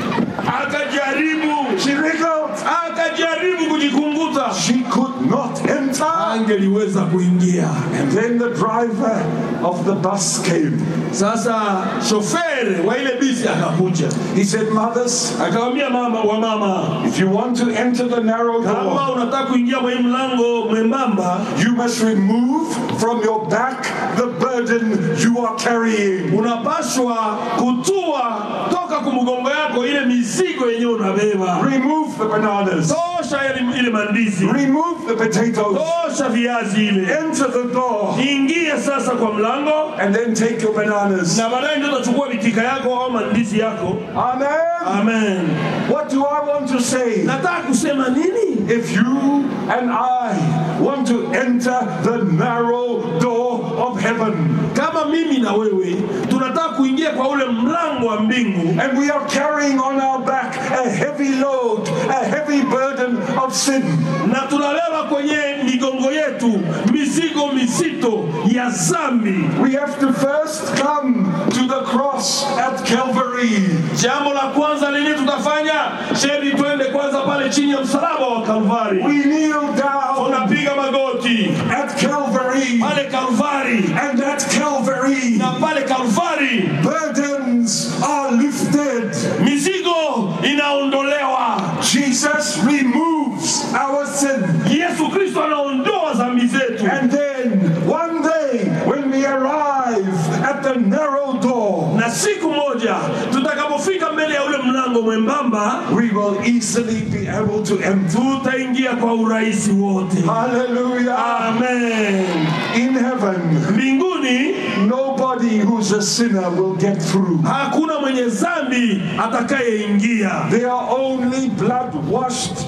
[SPEAKER 2] akajaribu
[SPEAKER 1] She wriggled.
[SPEAKER 2] akajaribu kujikunguta,
[SPEAKER 1] She could not enter.
[SPEAKER 2] angeliweza kuingia.
[SPEAKER 1] And then the driver of the bus came.
[SPEAKER 2] Sasa shofere wa ile bisi akakuja,
[SPEAKER 1] He said, Mothers,
[SPEAKER 2] akamwambia mama wa mama,
[SPEAKER 1] if you want to enter the narrow door,
[SPEAKER 2] kama unataka kuingia kwa hii mlango mwembamba,
[SPEAKER 1] you must remove from your back the burden you are carrying.
[SPEAKER 2] unapashwa kutua toka kumgongo yako ile mizigo yenyewe unabeba.
[SPEAKER 1] Remove the bananas.
[SPEAKER 2] Tosha ile, ile mandizi,
[SPEAKER 1] Remove the potatoes.
[SPEAKER 2] tosha viazi ile,
[SPEAKER 1] Enter the door.
[SPEAKER 2] ingia sasa kwa mlango,
[SPEAKER 1] And then take your bananas.
[SPEAKER 2] na baadaye ndio utachukua vitika yako au mandizi yako.
[SPEAKER 1] Amen.
[SPEAKER 2] Amen.
[SPEAKER 1] What do I want to say?
[SPEAKER 2] Nataka kusema nini?
[SPEAKER 1] If you and I want to enter the narrow door of heaven,
[SPEAKER 2] Kama mimi na wewe tunataka kuingia kwa ule mlango wa mbingu
[SPEAKER 1] and we are carrying on our back a heavy load, a heavy burden of sin,
[SPEAKER 2] na tunabeba kwenye migongo yetu mizigo mizito ya zambi,
[SPEAKER 1] we have to first come to the cross at Calvary.
[SPEAKER 2] jambo la kwanza lenye tutafanya sheri, twende kwanza pale chini ya msalaba wa Kalvari,
[SPEAKER 1] We kneel down
[SPEAKER 2] tunapiga magoti
[SPEAKER 1] at Calvary,
[SPEAKER 2] pale Kalvari,
[SPEAKER 1] and at Calvary,
[SPEAKER 2] na pale Kalvari
[SPEAKER 1] burdens are lifted.
[SPEAKER 2] mizigo inaondolewa.
[SPEAKER 1] Jesus removes our sin.
[SPEAKER 2] Yesu Kristo anaondoa dhambi zetu,
[SPEAKER 1] And then one day, when we arrive at the narrow door,
[SPEAKER 2] na siku moja tutakapofika mbele ya ule mlango mwembamba
[SPEAKER 1] we will easily be able to enter.
[SPEAKER 2] tutaingia kwa urahisi wote.
[SPEAKER 1] Hallelujah.
[SPEAKER 2] Amen.
[SPEAKER 1] In heaven,
[SPEAKER 2] Mbinguni
[SPEAKER 1] nobody who's a sinner will get through.
[SPEAKER 2] hakuna mwenye dhambi atakayeingia,
[SPEAKER 1] They are only blood washed,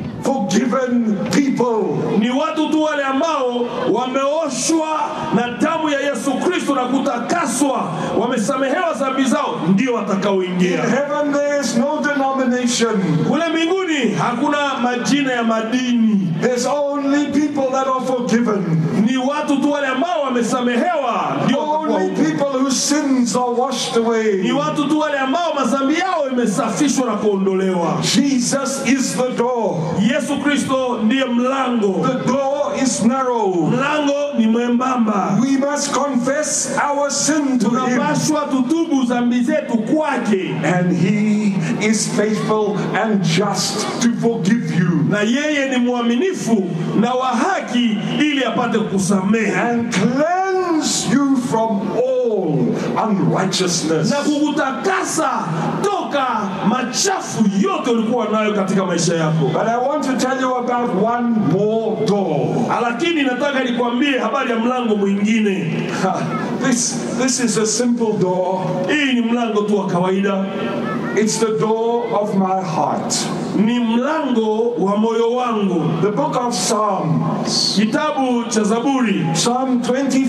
[SPEAKER 1] forgiven people.
[SPEAKER 2] ni watu tu wale ambao wameoshwa na damu ya Yesu Kristo na kutakaswa, wamesamehewa dhambi zao, ndio
[SPEAKER 1] In
[SPEAKER 2] watakaoingia
[SPEAKER 1] heaven, there is no denomination.
[SPEAKER 2] kule mbinguni. Hakuna majina ya madini,
[SPEAKER 1] There's only people that are forgiven.
[SPEAKER 2] ni watu tu wale ambao wamesamehewa, ndio watakuwa
[SPEAKER 1] Only
[SPEAKER 2] huko.
[SPEAKER 1] people whose sins are washed
[SPEAKER 2] ni
[SPEAKER 1] away.
[SPEAKER 2] watu tu wale ambao madhambi yao imesafishwa na kuondolewa.
[SPEAKER 1] Jesus is the door.
[SPEAKER 2] Yesu Kristo ndiye mlango,
[SPEAKER 1] The door is narrow.
[SPEAKER 2] mlango ni mwembamba.
[SPEAKER 1] We must confess our sin to Him,
[SPEAKER 2] Tunapashwa tutubu dhambi zetu kwake,
[SPEAKER 1] and He is faithful and just to forgive you
[SPEAKER 2] na yeye ni mwaminifu na wa haki, ili apate kusamehe
[SPEAKER 1] and cleanse you from all all unrighteousness.
[SPEAKER 2] na kukutakasa toka machafu yote ulikuwa nayo katika maisha yako.
[SPEAKER 1] But I want to tell you about one more door.
[SPEAKER 2] Lakini nataka nikwambie habari ya mlango mwingine.
[SPEAKER 1] This, this is a simple door.
[SPEAKER 2] Hii ni mlango tu wa kawaida,
[SPEAKER 1] It's the door of my heart.
[SPEAKER 2] ni mlango wa moyo wangu.
[SPEAKER 1] The book of Psalms,
[SPEAKER 2] Kitabu cha Zaburi,
[SPEAKER 1] Psalm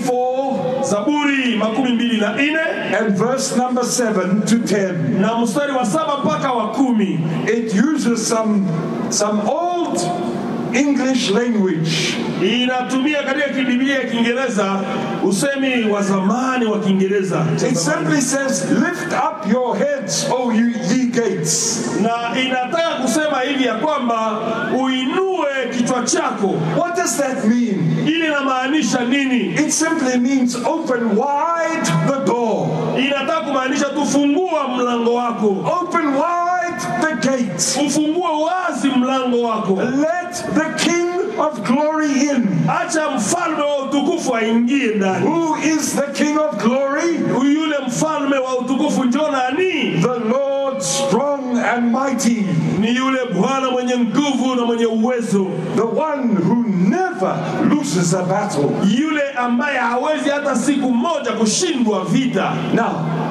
[SPEAKER 1] 24
[SPEAKER 2] Zaburi makumi mbili na nne
[SPEAKER 1] and verse number 7 to 10.
[SPEAKER 2] na mstari wa saba mpaka wa kumi
[SPEAKER 1] It uses some, some old English language.
[SPEAKER 2] inatumia katika kibiblia ya Kiingereza usemi wa zamani wa Kiingereza cha
[SPEAKER 1] It
[SPEAKER 2] zamani.
[SPEAKER 1] simply says, Lift up your heads, O you ye gates.
[SPEAKER 2] na inataka kusema hivi ya kwamba uinue kichwa chako.
[SPEAKER 1] What does that mean?
[SPEAKER 2] Ili inamaanisha nini?
[SPEAKER 1] It simply means open wide the door.
[SPEAKER 2] Inataka kumaanisha tufungua mlango wako,
[SPEAKER 1] Open wide the gates.
[SPEAKER 2] ufungue wazi mlango wako,
[SPEAKER 1] Let the King of glory in.
[SPEAKER 2] acha mfalme wa utukufu aingie ndani.
[SPEAKER 1] Who is the King of glory?
[SPEAKER 2] Yule mfalme wa utukufu njo nani?
[SPEAKER 1] The Lord strong and mighty,
[SPEAKER 2] Ni yule Bwana mwenye nguvu na mwenye uwezo,
[SPEAKER 1] the one who never loses a battle.
[SPEAKER 2] yule ambaye hawezi hata siku moja kushindwa vita.
[SPEAKER 1] Now,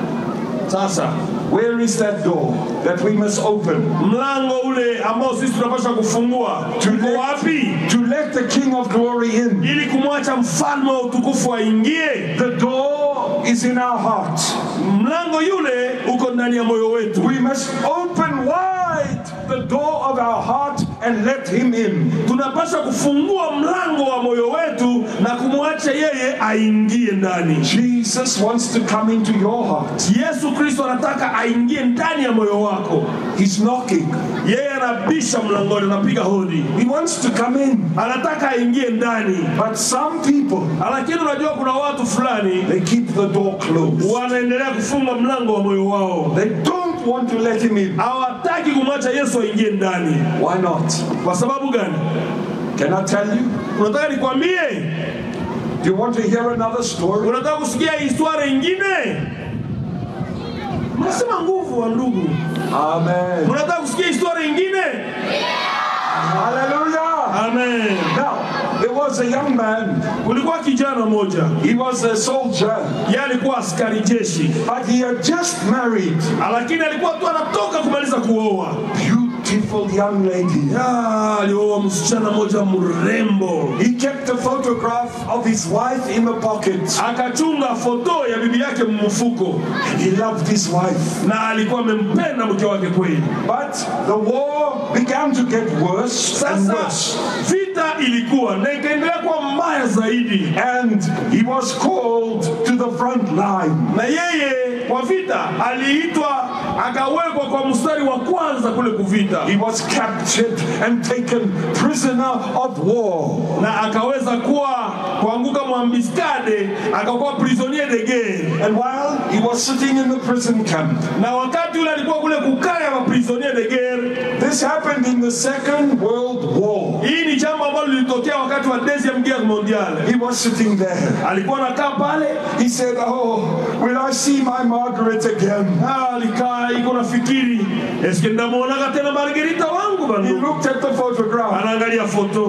[SPEAKER 2] Sasa
[SPEAKER 1] where is that door that we must open
[SPEAKER 2] mlango ule ambao sisi tunapaswa kufungua tuko wapi?
[SPEAKER 1] to let the King of glory in?
[SPEAKER 2] Ili kumwacha mfalme wa utukufu aingie.
[SPEAKER 1] The door is in our heart.
[SPEAKER 2] Mlango yule uko ndani ya moyo wetu.
[SPEAKER 1] We must open wide the door of our heart and let him in.
[SPEAKER 2] Tunapaswa kufungua mlango wa moyo wetu na kumwacha yeye aingie ndani.
[SPEAKER 1] Jesus wants to come into your heart.
[SPEAKER 2] Yesu Kristo anataka aingie ndani ya moyo wako.
[SPEAKER 1] He's knocking.
[SPEAKER 2] Yeye anabisha mlangoni, anapiga hodi,
[SPEAKER 1] He wants to come in.
[SPEAKER 2] anataka aingie ndani.
[SPEAKER 1] But some people,
[SPEAKER 2] Lakini unajua kuna watu fulani
[SPEAKER 1] they keep the door closed.
[SPEAKER 2] wanaendelea kufunga mlango wa moyo wao,
[SPEAKER 1] They don't want to let him in.
[SPEAKER 2] hawataki kumwacha Yesu aingie ndani.
[SPEAKER 1] Why not?
[SPEAKER 2] Kwa sababu gani?
[SPEAKER 1] Can I tell you?
[SPEAKER 2] Unataka nikwambie?
[SPEAKER 1] Do you want to hear another story?
[SPEAKER 2] Unataka kusikia historia ingine? Mnasema nguvu wa ndugu.
[SPEAKER 1] Amen.
[SPEAKER 2] Unataka kusikia historia ingine?
[SPEAKER 1] Hallelujah.
[SPEAKER 2] Amen.
[SPEAKER 1] Now, there was a young man.
[SPEAKER 2] Kulikuwa kijana moja,
[SPEAKER 1] He was a soldier,
[SPEAKER 2] yeye alikuwa askari jeshi,
[SPEAKER 1] but he had just married
[SPEAKER 2] lakini alikuwa tu anatoka kumaliza kuoa.
[SPEAKER 1] beautiful young lady.
[SPEAKER 2] Ah, alioa msichana moja mrembo,
[SPEAKER 1] He kept a photograph of his wife in the pocket.
[SPEAKER 2] akachunga foto ya bibi yake mfuko,
[SPEAKER 1] He loved his wife.
[SPEAKER 2] na alikuwa amempenda mke wake kweli.
[SPEAKER 1] But the war began to get worse and
[SPEAKER 2] Sasa
[SPEAKER 1] worse.
[SPEAKER 2] vita ilikuwa na ikaendelea kuwa mbaya zaidi,
[SPEAKER 1] And he was called to the front line.
[SPEAKER 2] na yeye kwa vita aliitwa akawekwa kwa mstari wa kwanza kule kuvita,
[SPEAKER 1] He was captured and taken prisoner of war.
[SPEAKER 2] na akaweza kuwa kuanguka mwambiskade, akakuwa prisonnier de guerre.
[SPEAKER 1] And while he was sitting in the prison camp,
[SPEAKER 2] Na wakati ule alikuwa kule kukaa ya prisonnier de guerre,
[SPEAKER 1] this happened in the Second World War.
[SPEAKER 2] hii ni jambo ambalo lilitokea wakati wa deuxième guerre mondiale.
[SPEAKER 1] He was sitting there.
[SPEAKER 2] Alikuwa anakaa pale,
[SPEAKER 1] He said, Oh, will I see my Margaret again?
[SPEAKER 2] ah, alikaa iko nafikiri, eske ndamwonaka tena Margarita wangu
[SPEAKER 1] He
[SPEAKER 2] bandu.
[SPEAKER 1] looked at the photograph.
[SPEAKER 2] Anaangalia foto,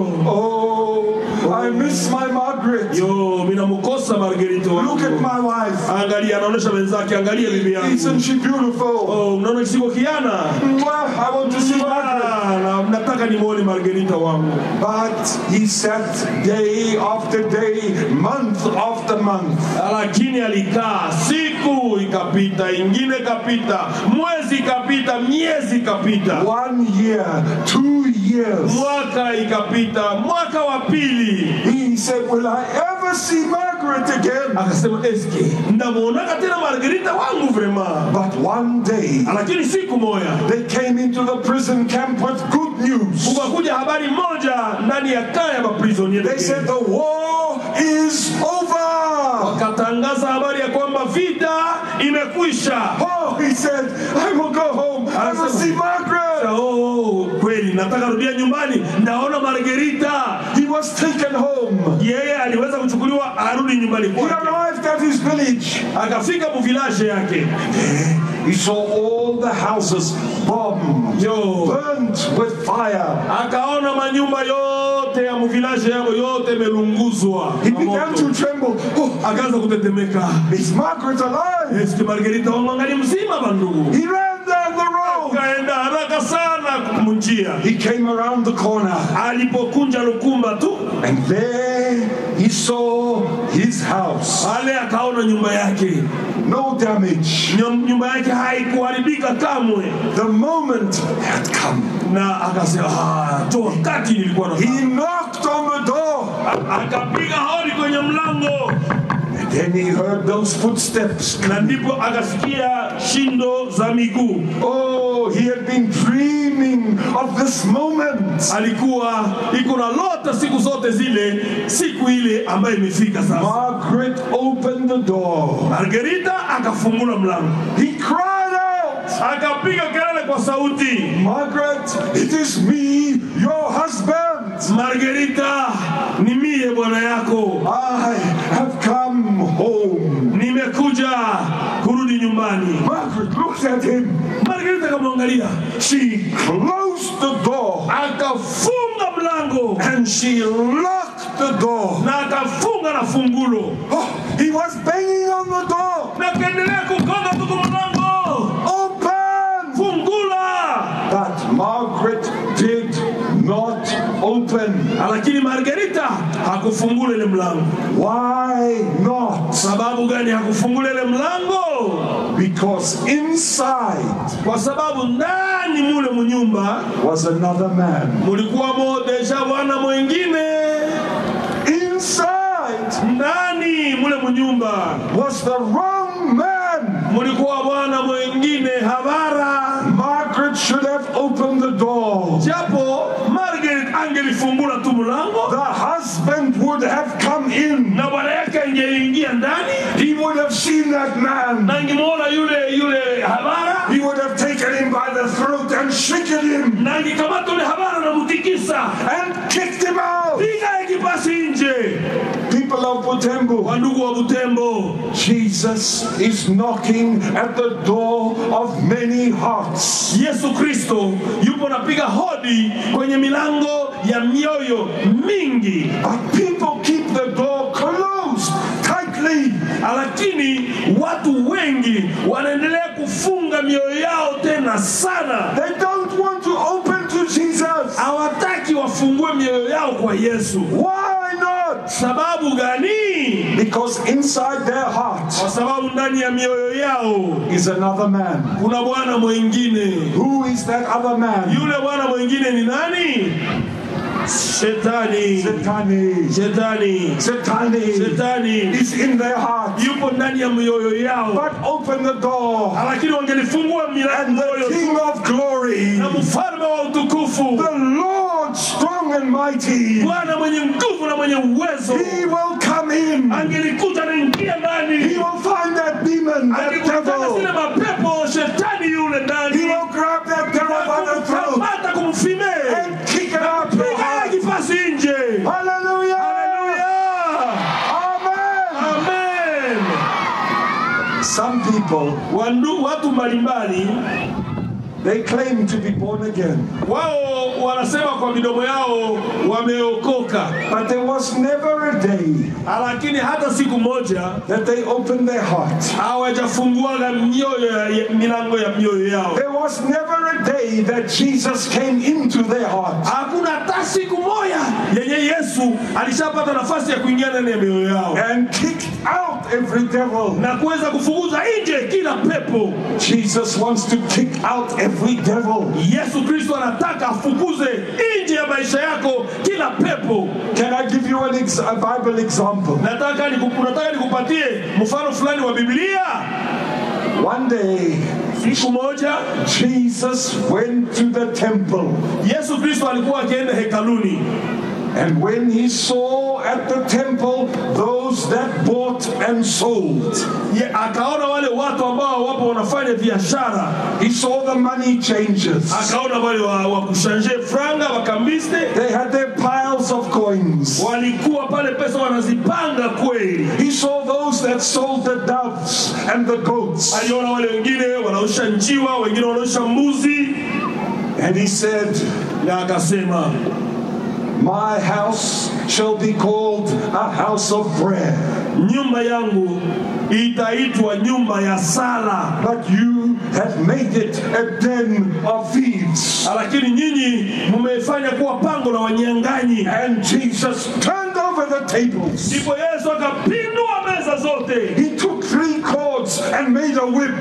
[SPEAKER 1] Oh, I miss my Margaret.
[SPEAKER 2] yo, mina mkosa Margarita
[SPEAKER 1] Look at
[SPEAKER 2] wangu.
[SPEAKER 1] my wife.
[SPEAKER 2] Angalia, anaonesha wenzake, angalia bibi yangu.
[SPEAKER 1] Isn't she beautiful?
[SPEAKER 2] Oh, mnaona kisiko kiana?
[SPEAKER 1] Mwah, I want to see Margaret.
[SPEAKER 2] Ah, na nataka nimwone Margarita wangu.
[SPEAKER 1] But he sat day after day, month after month.
[SPEAKER 2] lakini alikaa siku ikapita ingine ikapita mwezi ikapita miezi ikapita
[SPEAKER 1] One year, two years.
[SPEAKER 2] mwaka ikapita mwaka wa pili
[SPEAKER 1] He said, Will I ever see Margaret again?
[SPEAKER 2] akasema eske ndamwonaka tena margarita wangu vrema
[SPEAKER 1] But one day,
[SPEAKER 2] lakini siku moya
[SPEAKER 1] they came into the prison camp with good news.
[SPEAKER 2] kukakuja habari moja ndani ya kaya ya maprisonier
[SPEAKER 1] They said, The war is over.
[SPEAKER 2] wakatangaza habari ya kwamba vita imekwisha
[SPEAKER 1] Oh, he said, I will go home. I will see Margaret.
[SPEAKER 2] oh, kweli nataka rudia nyumbani ndaona margarita
[SPEAKER 1] He was taken taken home.
[SPEAKER 2] yeye aliweza kuchukuliwa arudi nyumbani
[SPEAKER 1] He
[SPEAKER 2] kwake
[SPEAKER 1] arrived at his village.
[SPEAKER 2] akafika muvilaje yake
[SPEAKER 1] He saw all the houses bombed,
[SPEAKER 2] yo
[SPEAKER 1] burnt with fire.
[SPEAKER 2] akaona manyumba yote ya muvilaje yako yote imelunguzwa
[SPEAKER 1] He
[SPEAKER 2] na
[SPEAKER 1] began
[SPEAKER 2] moto.
[SPEAKER 1] to tremble. Oh,
[SPEAKER 2] akaanza kutetemeka
[SPEAKER 1] is Margaret alive?
[SPEAKER 2] eski margerita wamwangali mzima bandugu
[SPEAKER 1] He ran down the road.
[SPEAKER 2] akaenda haraka sana munjia
[SPEAKER 1] He came around the corner.
[SPEAKER 2] alipokunja lukumba tu
[SPEAKER 1] And there he saw his house.
[SPEAKER 2] pale akaona nyumba yake
[SPEAKER 1] No damage.
[SPEAKER 2] Nyum- nyumba yake haikuharibika kamwe
[SPEAKER 1] The moment had come.
[SPEAKER 2] na akasema "Ah, tu wakati nilikuwa na
[SPEAKER 1] He knocked on the door.
[SPEAKER 2] akapiga hodi kwenye mlango
[SPEAKER 1] And then he heard those footsteps.
[SPEAKER 2] na ndipo akasikia shindo za miguu
[SPEAKER 1] Oh, he had been dreaming of this moment.
[SPEAKER 2] alikuwa iko na lota siku zote zile siku ile ambayo imefika sasa
[SPEAKER 1] Margaret opened the door.
[SPEAKER 2] margerita akafungula mlango
[SPEAKER 1] He cried out,
[SPEAKER 2] akapiga kelele kwa sauti
[SPEAKER 1] Margaret, it is me, your husband.
[SPEAKER 2] margerita ni mie bwana yako
[SPEAKER 1] I have come home.
[SPEAKER 2] nimekuja kurudi nyumbani
[SPEAKER 1] Margaret looked at him.
[SPEAKER 2] margerita akamwangalia
[SPEAKER 1] She closed the door
[SPEAKER 2] akafunga mlango
[SPEAKER 1] and she locked the door.
[SPEAKER 2] na akafunga na fungulo
[SPEAKER 1] Oh, he was banging on the door.
[SPEAKER 2] na akaendelea kugonga tuku mlango
[SPEAKER 1] Open!
[SPEAKER 2] fungula
[SPEAKER 1] But Margaret did not open.
[SPEAKER 2] lakini margerita hakufungula ile mlango
[SPEAKER 1] Why not?
[SPEAKER 2] sababu gani hakufungula ile mlango
[SPEAKER 1] Because inside
[SPEAKER 2] kwa sababu ndani mule munyumba
[SPEAKER 1] was another man.
[SPEAKER 2] mulikuwamo deja bwana mwingine
[SPEAKER 1] Inside
[SPEAKER 2] ndani mule munyumba
[SPEAKER 1] was the wrong man.
[SPEAKER 2] mulikuwa bwana mwingine habara
[SPEAKER 1] Margaret should have opened the door.
[SPEAKER 2] japo margaret angelifungula tu mlango
[SPEAKER 1] The husband would have come in.
[SPEAKER 2] na bwana yake angeingia ndani
[SPEAKER 1] He would have seen that man.
[SPEAKER 2] na angemwona yule yule habara
[SPEAKER 1] He would have taken him by the throat and shaken him
[SPEAKER 2] na angekamata yule habara na mutikisa
[SPEAKER 1] and kicked him out.
[SPEAKER 2] piga ekipasi nje
[SPEAKER 1] People of Butembo,
[SPEAKER 2] wandugu wa butembo
[SPEAKER 1] Jesus is knocking at the door of many hearts.
[SPEAKER 2] yesu kristo yupo napiga hodi kwenye milango ya mioyo mingi
[SPEAKER 1] But people keep the door closed tightly.
[SPEAKER 2] lakini watu wengi wanaendelea kufunga mioyo yao tena sana
[SPEAKER 1] They don't want to open to Jesus.
[SPEAKER 2] hawataki wafungue mioyo yao kwa yesu
[SPEAKER 1] Why not?
[SPEAKER 2] sababu gani
[SPEAKER 1] Because inside their heart
[SPEAKER 2] kwa sababu ndani ya mioyo yao
[SPEAKER 1] is another man.
[SPEAKER 2] kuna bwana mwingine
[SPEAKER 1] Who is that other man?
[SPEAKER 2] yule bwana mwingine ni nani shetani
[SPEAKER 1] Satani.
[SPEAKER 2] shetani
[SPEAKER 1] Satani
[SPEAKER 2] shetani
[SPEAKER 1] is in their heart.
[SPEAKER 2] yupo ndani ya mioyo yao
[SPEAKER 1] But open the door,
[SPEAKER 2] lakini wangelifungua
[SPEAKER 1] and
[SPEAKER 2] milango
[SPEAKER 1] the
[SPEAKER 2] yote
[SPEAKER 1] King of glory,
[SPEAKER 2] na mfalme wa utukufu
[SPEAKER 1] the Lord strong and mighty,
[SPEAKER 2] bwana mwenye nguvu na mwenye uwezo
[SPEAKER 1] he will come in.
[SPEAKER 2] angelikuta naingia
[SPEAKER 1] He
[SPEAKER 2] ndani
[SPEAKER 1] will find that demon, that
[SPEAKER 2] angekutana zile
[SPEAKER 1] devil.
[SPEAKER 2] mapepo shetani yule
[SPEAKER 1] He
[SPEAKER 2] ndani
[SPEAKER 1] will grab that devil by the throat
[SPEAKER 2] kumkamata kumfime
[SPEAKER 1] and kick it out your
[SPEAKER 2] piga
[SPEAKER 1] heart.
[SPEAKER 2] kipasi nje
[SPEAKER 1] Hallelujah!
[SPEAKER 2] haleluya
[SPEAKER 1] Amen!
[SPEAKER 2] amen
[SPEAKER 1] Some people,
[SPEAKER 2] Wandu, watu mbalimbali
[SPEAKER 1] they claim to be born again,
[SPEAKER 2] wao wanasema kwa midomo yao wameokoka
[SPEAKER 1] but there was never a day
[SPEAKER 2] lakini hata siku moja
[SPEAKER 1] that they opened their heart.
[SPEAKER 2] hawajafunguaga mioyo ya, ya, milango ya mioyo yao
[SPEAKER 1] There was never a day that Jesus came into their heart.
[SPEAKER 2] hakuna hata siku moja yenye yesu alishapata nafasi ya kuingia ndani ya mioyo yao
[SPEAKER 1] and kicked out every devil.
[SPEAKER 2] na kuweza kufukuza nje kila pepo
[SPEAKER 1] Jesus wants to kick out every devil.
[SPEAKER 2] yesu kristo anataka afukuze nje ya maisha yako kila pepo
[SPEAKER 1] Can I give you an ex- a Bible example?
[SPEAKER 2] nataka niku- nataka nikupatie mfano fulani wa biblia
[SPEAKER 1] One day,
[SPEAKER 2] siku moja
[SPEAKER 1] Jesus went to the temple,
[SPEAKER 2] yesu kristo alikuwa akienda hekaluni
[SPEAKER 1] and when he saw at the temple those that bought and sold,
[SPEAKER 2] Ye, akaona wale watu ambao wapo wanafanya biashara
[SPEAKER 1] he saw the money changers.
[SPEAKER 2] akaona wale wa, wa kushanje franga wakambiste
[SPEAKER 1] They had their piles of coins. coins.
[SPEAKER 2] walikuwa pale pesa wanazipanga kweli.
[SPEAKER 1] He saw those that sold the doves and the goats.
[SPEAKER 2] Aliona wale wengine wanaosha njiwa, wengine wanaosha mbuzi,
[SPEAKER 1] And he said,
[SPEAKER 2] na akasema
[SPEAKER 1] My house shall be called a house of prayer.
[SPEAKER 2] nyumba yangu itaitwa nyumba ya sala,
[SPEAKER 1] But you have made it a den of thieves.
[SPEAKER 2] lakini nyinyi mmeifanya kuwa pango la wanyang'anyi.
[SPEAKER 1] And Jesus turned over the tables.
[SPEAKER 2] Ndipo Yesu akapindua meza zote,
[SPEAKER 1] He took three cords and made a whip.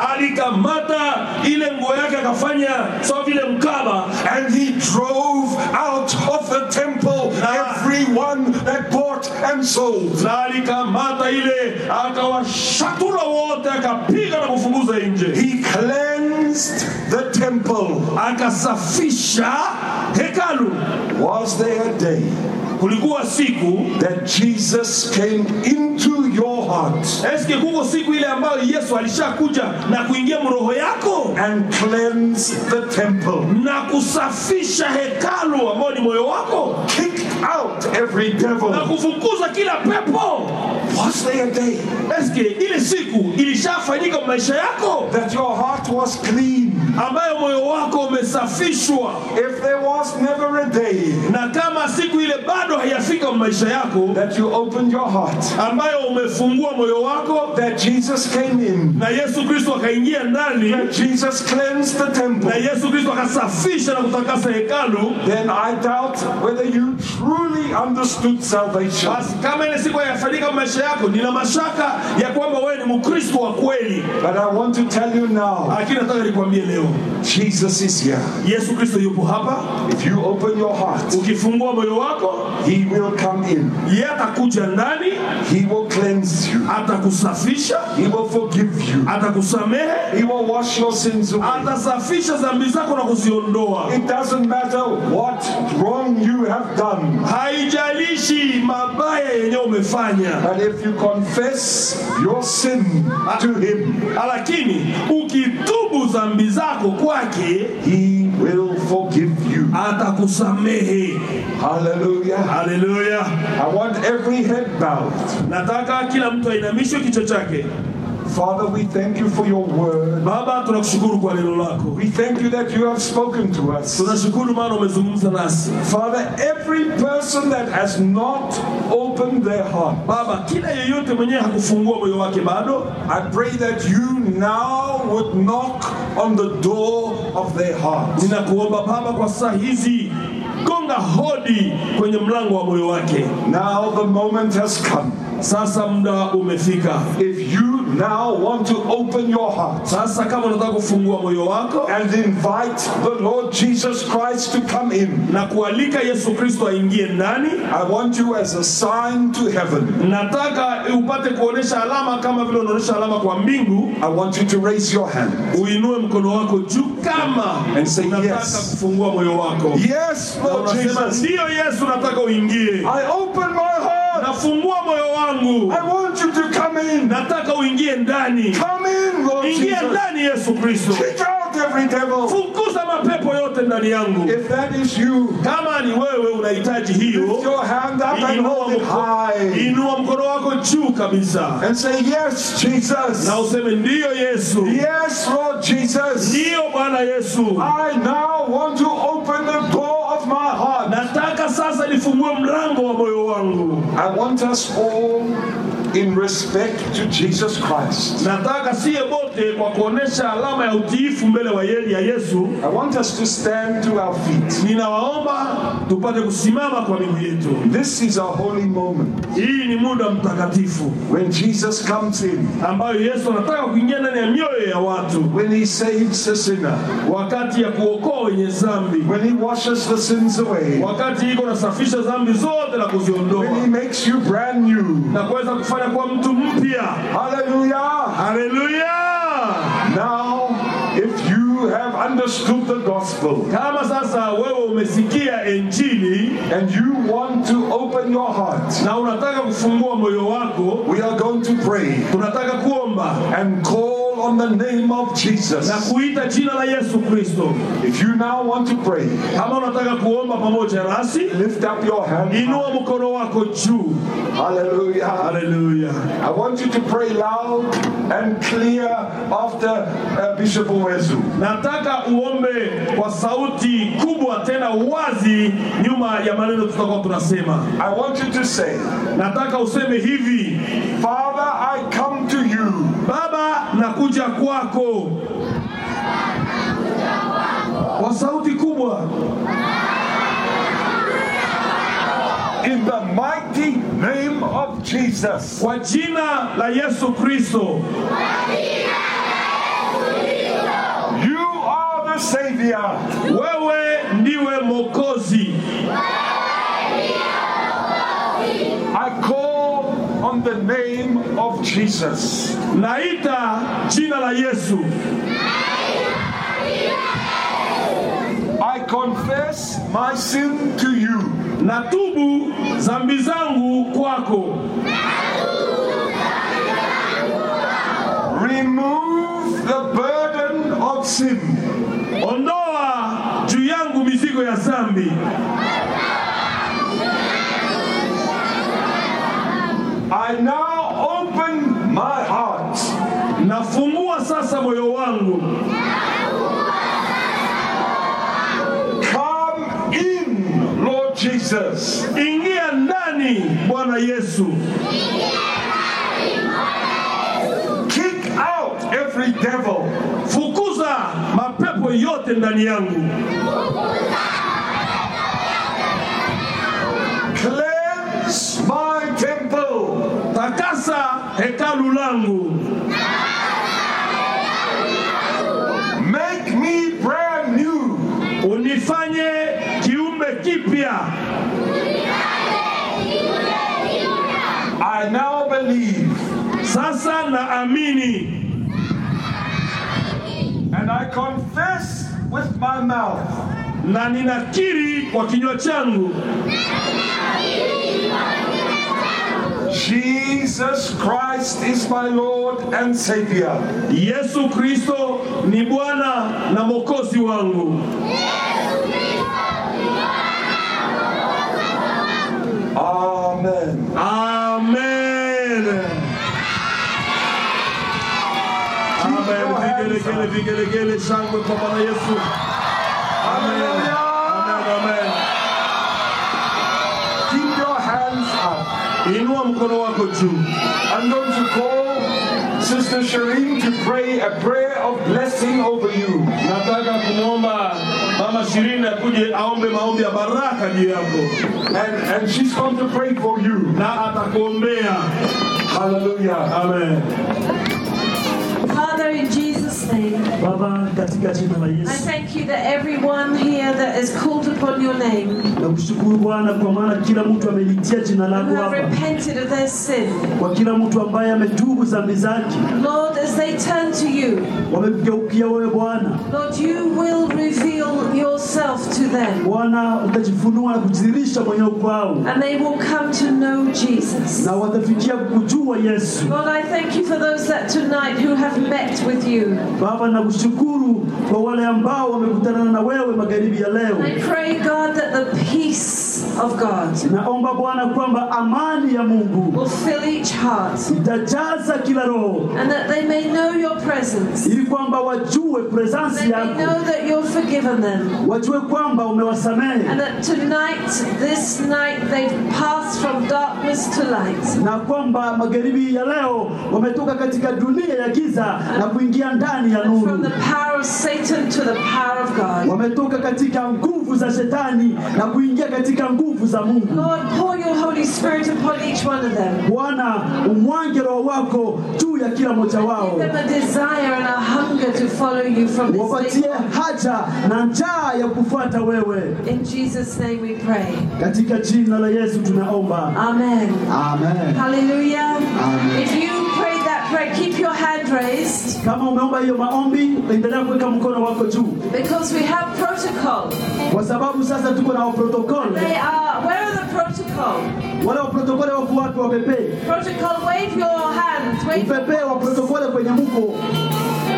[SPEAKER 2] alikamata ile nguo yake akafanya sawa vile mkaba,
[SPEAKER 1] And he drove out of the temple everyone that bought and sold.
[SPEAKER 2] na alikamata ile akawashatula wote, akapiga na kufunguza nje,
[SPEAKER 1] He cleansed the temple.
[SPEAKER 2] akasafisha hekalu.
[SPEAKER 1] Was there a day
[SPEAKER 2] Kulikuwa siku
[SPEAKER 1] that Jesus came into your heart
[SPEAKER 2] eske, kuko siku ile ambayo Yesu alishakuja na kuingia mroho yako
[SPEAKER 1] and cleansed the temple,
[SPEAKER 2] na kusafisha hekalu ambao ni moyo wako
[SPEAKER 1] kicked out every devil?
[SPEAKER 2] na kufukuza kila pepo.
[SPEAKER 1] Was there a day
[SPEAKER 2] Eske ile siku ilishafanyika maisha yako
[SPEAKER 1] that your heart was clean?
[SPEAKER 2] ambayo moyo wako umesafishwa,
[SPEAKER 1] If there was never a day
[SPEAKER 2] na kama siku ile bado haijafika maisha yako
[SPEAKER 1] that you opened your heart,
[SPEAKER 2] ambayo umefungua moyo wako
[SPEAKER 1] that Jesus came in,
[SPEAKER 2] na Yesu Kristo akaingia ndani
[SPEAKER 1] that Jesus cleansed the
[SPEAKER 2] na
[SPEAKER 1] temple,
[SPEAKER 2] Yesu Kristo akasafisha na kutakasa hekalu,
[SPEAKER 1] then I doubt whether you truly understood salvation.
[SPEAKER 2] basi kama ile siku haijafanyika maisha yako, nina mashaka ya kwamba wewe ni Mkristo wa kweli.
[SPEAKER 1] But I want to tell you now,
[SPEAKER 2] Lakini nataka nikwambie leo,
[SPEAKER 1] Jesus is here.
[SPEAKER 2] Yesu Kristo yupo hapa.
[SPEAKER 1] If you open your heart,
[SPEAKER 2] Ukifungua moyo wako,
[SPEAKER 1] He will come in.
[SPEAKER 2] yeye atakuja ndani,
[SPEAKER 1] He will cleanse you.
[SPEAKER 2] atakusafisha,
[SPEAKER 1] He will forgive you.
[SPEAKER 2] atakusamehe,
[SPEAKER 1] He will wash your sins away.
[SPEAKER 2] atasafisha dhambi zako na kuziondoa.
[SPEAKER 1] It doesn't matter what wrong you have done.
[SPEAKER 2] Haijalishi mabaya yenye umefanya,
[SPEAKER 1] But if you confess your sin to Him,
[SPEAKER 2] lakini ukitubu dhambi zako kwake,
[SPEAKER 1] He will forgive you.
[SPEAKER 2] atakusamehe.
[SPEAKER 1] Hallelujah.
[SPEAKER 2] Haleluya!
[SPEAKER 1] I want every head bowed.
[SPEAKER 2] Nataka kila mtu ainamishe kichwa chake.
[SPEAKER 1] Father, we thank you for your word.
[SPEAKER 2] Baba, tunakushukuru kwa neno lako,
[SPEAKER 1] We thank you that you have spoken to us.
[SPEAKER 2] tunashukuru maana umezungumza nasi.
[SPEAKER 1] Father, every person that has not opened their heart,
[SPEAKER 2] Baba, kila yeyote mwenyewe hakufungua moyo wake bado,
[SPEAKER 1] I pray that you now would knock on the door of their heart.
[SPEAKER 2] ninakuomba Baba, kwa saa hizi gonga hodi kwenye mlango wa moyo wake.
[SPEAKER 1] Now the moment has come.
[SPEAKER 2] Sasa muda umefika.
[SPEAKER 1] If you now want to open your heart
[SPEAKER 2] Sasa kama unataka kufungua moyo wako
[SPEAKER 1] and invite the Lord Jesus Christ to come in,
[SPEAKER 2] na kualika Yesu Kristo aingie ndani,
[SPEAKER 1] I want you as a sign to heaven.
[SPEAKER 2] nataka upate kuonesha alama kama vile unaonesha alama kwa mbingu.
[SPEAKER 1] I want you to raise your hand.
[SPEAKER 2] Uinue mkono wako juu kama
[SPEAKER 1] And say
[SPEAKER 2] unataka
[SPEAKER 1] yes.
[SPEAKER 2] kufungua moyo wako.
[SPEAKER 1] Yes,
[SPEAKER 2] Na
[SPEAKER 1] Lord
[SPEAKER 2] unasema
[SPEAKER 1] Jesus.
[SPEAKER 2] ndiyo Yesu, nataka uingie.
[SPEAKER 1] I open my heart.
[SPEAKER 2] Nafungua moyo wangu,
[SPEAKER 1] I want you to come in.
[SPEAKER 2] nataka uingie ndani.
[SPEAKER 1] Come in, Lord
[SPEAKER 2] Ingia
[SPEAKER 1] Jesus.
[SPEAKER 2] ndani Yesu Kristo,
[SPEAKER 1] Kick out every devil.
[SPEAKER 2] fukuza mapepo yote ndani yangu.
[SPEAKER 1] If that is you,
[SPEAKER 2] Kama ni wewe unahitaji hiyo,
[SPEAKER 1] lift your hand up and
[SPEAKER 2] inua
[SPEAKER 1] hold it
[SPEAKER 2] mko-
[SPEAKER 1] high.
[SPEAKER 2] inua mkono wako juu kabisa
[SPEAKER 1] And say, Yes, Jesus.
[SPEAKER 2] na useme ndiyo Yesu,
[SPEAKER 1] Yes, Lord Jesus.
[SPEAKER 2] ndiyo Bwana Yesu.
[SPEAKER 1] I now want to open the door of my heart.
[SPEAKER 2] Nataka sasa nifungue mlango wa moyo wangu.
[SPEAKER 1] I want us all, in respect to Jesus Christ,
[SPEAKER 2] Nataka siye bote kwa kuonesha alama ya utiifu mbele wa yeli ya Yesu.
[SPEAKER 1] I want us to stand to our feet.
[SPEAKER 2] Ninawaomba tupate kusimama kwa miguu yetu.
[SPEAKER 1] This is a holy moment
[SPEAKER 2] Hii ni muda mtakatifu
[SPEAKER 1] when Jesus comes in,
[SPEAKER 2] ambayo Yesu anataka kuingia ndani ya mioyo ya watu,
[SPEAKER 1] when he saves a sinner,
[SPEAKER 2] wakati ya kuokoa wenye dhambi,
[SPEAKER 1] when he washes the sins away,
[SPEAKER 2] wakati iko nasafisha dhambi zote na kuziondoa
[SPEAKER 1] when he makes you brand new.
[SPEAKER 2] na kuweza kufanya kuwa mtu mpya.
[SPEAKER 1] Hallelujah.
[SPEAKER 2] Haleluya!
[SPEAKER 1] Now, if you have understood the gospel
[SPEAKER 2] Kama sasa wewe umesikia Injili
[SPEAKER 1] and you want to open your heart,
[SPEAKER 2] na unataka kufungua moyo wako,
[SPEAKER 1] we are going to pray
[SPEAKER 2] tunataka kuomba
[SPEAKER 1] and call on the name of Jesus.
[SPEAKER 2] na kuita jina la Yesu Kristo.
[SPEAKER 1] If you now want to pray,
[SPEAKER 2] Kama unataka kuomba pamoja nasi,
[SPEAKER 1] lift up your hand.
[SPEAKER 2] inua mkono wako juu.
[SPEAKER 1] Hallelujah.
[SPEAKER 2] Haleluya!
[SPEAKER 1] I want you to pray loud and clear after uh, Bishop Owezu.
[SPEAKER 2] Nataka uombe kwa sauti kubwa tena wazi, nyuma ya maneno tutakuwa tunasema.
[SPEAKER 1] I want you to say,
[SPEAKER 2] Nataka useme hivi:
[SPEAKER 1] Father, I come to you
[SPEAKER 2] Baba, nakuja kwako kwa sauti kubwa
[SPEAKER 1] in the mighty name of Jesus.
[SPEAKER 2] kwa jina la Yesu Kristo.
[SPEAKER 1] You are the Savior.
[SPEAKER 2] Wewe ndiwe Mwokozi.
[SPEAKER 1] I call on the name of Jesus.
[SPEAKER 2] Naita jina la Yesu.
[SPEAKER 1] I confess my sin to you.
[SPEAKER 2] Natubu dhambi zangu kwako.
[SPEAKER 1] Remove the burden of sin.
[SPEAKER 2] Ondoa juu yangu mizigo ya dhambi.
[SPEAKER 1] I now open my heart
[SPEAKER 2] Nafungua sasa moyo wangu.
[SPEAKER 1] Come in, Lord Jesus.
[SPEAKER 2] Ingia ndani Bwana Yesu.
[SPEAKER 1] Kick out every devil.
[SPEAKER 2] Fukuza mapepo yote ndani yangu.
[SPEAKER 1] Cleanse my temple.
[SPEAKER 2] Takasa hekalu langu.
[SPEAKER 1] Make me brand new.
[SPEAKER 2] Unifanye kiumbe kipya.
[SPEAKER 1] I now believe
[SPEAKER 2] Sasa naamini
[SPEAKER 1] and I confess with my mouth
[SPEAKER 2] na ninakiri kwa kinywa changu
[SPEAKER 1] Jesus Christ is my Lord and Savior.
[SPEAKER 2] Yesu Kristo ni Bwana na Mwokozi wangu.
[SPEAKER 1] Amen.
[SPEAKER 2] Amen. Amen. Vigelegele, vigelegele, shangwe kwa Bwana Yesu. Amen. Amen. Amen.
[SPEAKER 1] Keep your hands up.
[SPEAKER 2] Inua mkono wako juu.
[SPEAKER 1] I'm going to call Sister Shireen to pray a prayer of blessing over you.
[SPEAKER 2] Nataka kumwomba Mama Shirini akuje aombe maombi ya baraka juu yako
[SPEAKER 1] And, and she's going to pray for you.
[SPEAKER 2] na atakuombea.
[SPEAKER 1] Hallelujah.
[SPEAKER 2] Amen.
[SPEAKER 3] Father, in Jesus' name,
[SPEAKER 4] Baba, katika jina la
[SPEAKER 3] I
[SPEAKER 4] Yesu
[SPEAKER 3] thank you that everyone here that is called upon your name,
[SPEAKER 4] nakushukuru Bwana kwa maana kila mtu amelitia jina
[SPEAKER 3] who
[SPEAKER 4] lako
[SPEAKER 3] have
[SPEAKER 4] hapa,
[SPEAKER 3] repented of their sin,
[SPEAKER 4] kwa kila mtu ambaye ametubu dhambi zake,
[SPEAKER 3] Lord, as they turn to you,
[SPEAKER 4] wamegeukia wewe Bwana.
[SPEAKER 3] Lord, you will reveal yourself to them,
[SPEAKER 4] Bwana, utajifunua na kujidhihirisha mwenyewe kwao,
[SPEAKER 3] and they will come to know Jesus.
[SPEAKER 4] na watafikia kujua Yesu.
[SPEAKER 3] Lord, I thank you for those that tonight who have met with you.
[SPEAKER 4] Baba, nakushukuru kwa wale ambao wamekutana na wewe magharibi ya leo.
[SPEAKER 3] I pray, God, that the peace of God
[SPEAKER 4] Naomba Bwana kwamba amani ya Mungu
[SPEAKER 3] will fill each heart,
[SPEAKER 4] itajaza kila roho,
[SPEAKER 3] and that they may know your presence.
[SPEAKER 4] ili kwamba wajue presence
[SPEAKER 3] They may
[SPEAKER 4] yako,
[SPEAKER 3] know that you've forgiven them.
[SPEAKER 4] wajue kwamba umewasamehe
[SPEAKER 3] And that tonight, this night, they've passed from darkness to light.
[SPEAKER 4] na kwamba magharibi ya leo wametoka katika dunia ya giza na kuingia ndani ya
[SPEAKER 3] And from
[SPEAKER 4] nuru.
[SPEAKER 3] the power of Satan to the power of God.
[SPEAKER 4] Wametoka katika nguvu za shetani na kuingia katika nguvu za Mungu.
[SPEAKER 3] Lord, pour your Holy Spirit upon each one of them.
[SPEAKER 4] Bwana, umwange roho wako juu ya kila mmoja wao,
[SPEAKER 3] Give them a desire and a hunger to follow you from this
[SPEAKER 4] wapatie
[SPEAKER 3] day forth.
[SPEAKER 4] haja na njaa ya kufuata wewe.
[SPEAKER 3] In Jesus' name we pray.
[SPEAKER 4] Katika jina la Yesu tunaomba,
[SPEAKER 3] Amen.
[SPEAKER 4] amen.
[SPEAKER 3] Hallelujah.
[SPEAKER 4] Amen.
[SPEAKER 3] If you prayed that prayer, keep your hand raised
[SPEAKER 4] Kama umeomba hiyo maombi, endelea kuweka mkono wako juu,
[SPEAKER 3] because we have protocol.
[SPEAKER 4] kwa sababu sasa tuko na waprotokole.
[SPEAKER 3] They are, where are the protocol?
[SPEAKER 4] Wale waprotokole wako wapi? Wapepee,
[SPEAKER 3] Protocol, wave your hands. Wave your
[SPEAKER 4] upepee wa protokole kwenye mko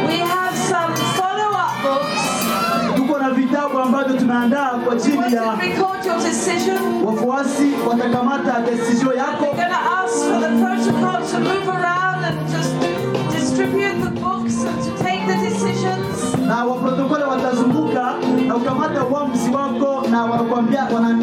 [SPEAKER 3] We have some follow-up books.
[SPEAKER 4] Tuko na vitabu ambavyo tumeandaa kwa
[SPEAKER 3] We
[SPEAKER 4] ajili
[SPEAKER 3] want to
[SPEAKER 4] ya
[SPEAKER 3] record your decision.
[SPEAKER 4] wafuasi watakamata desizio yako
[SPEAKER 3] We're going to ask for the protocol to move around and just distribute the books and to take the decisions.
[SPEAKER 4] na waprotokole watazunguka na ukamata uamuzi wako na wanakuambia wana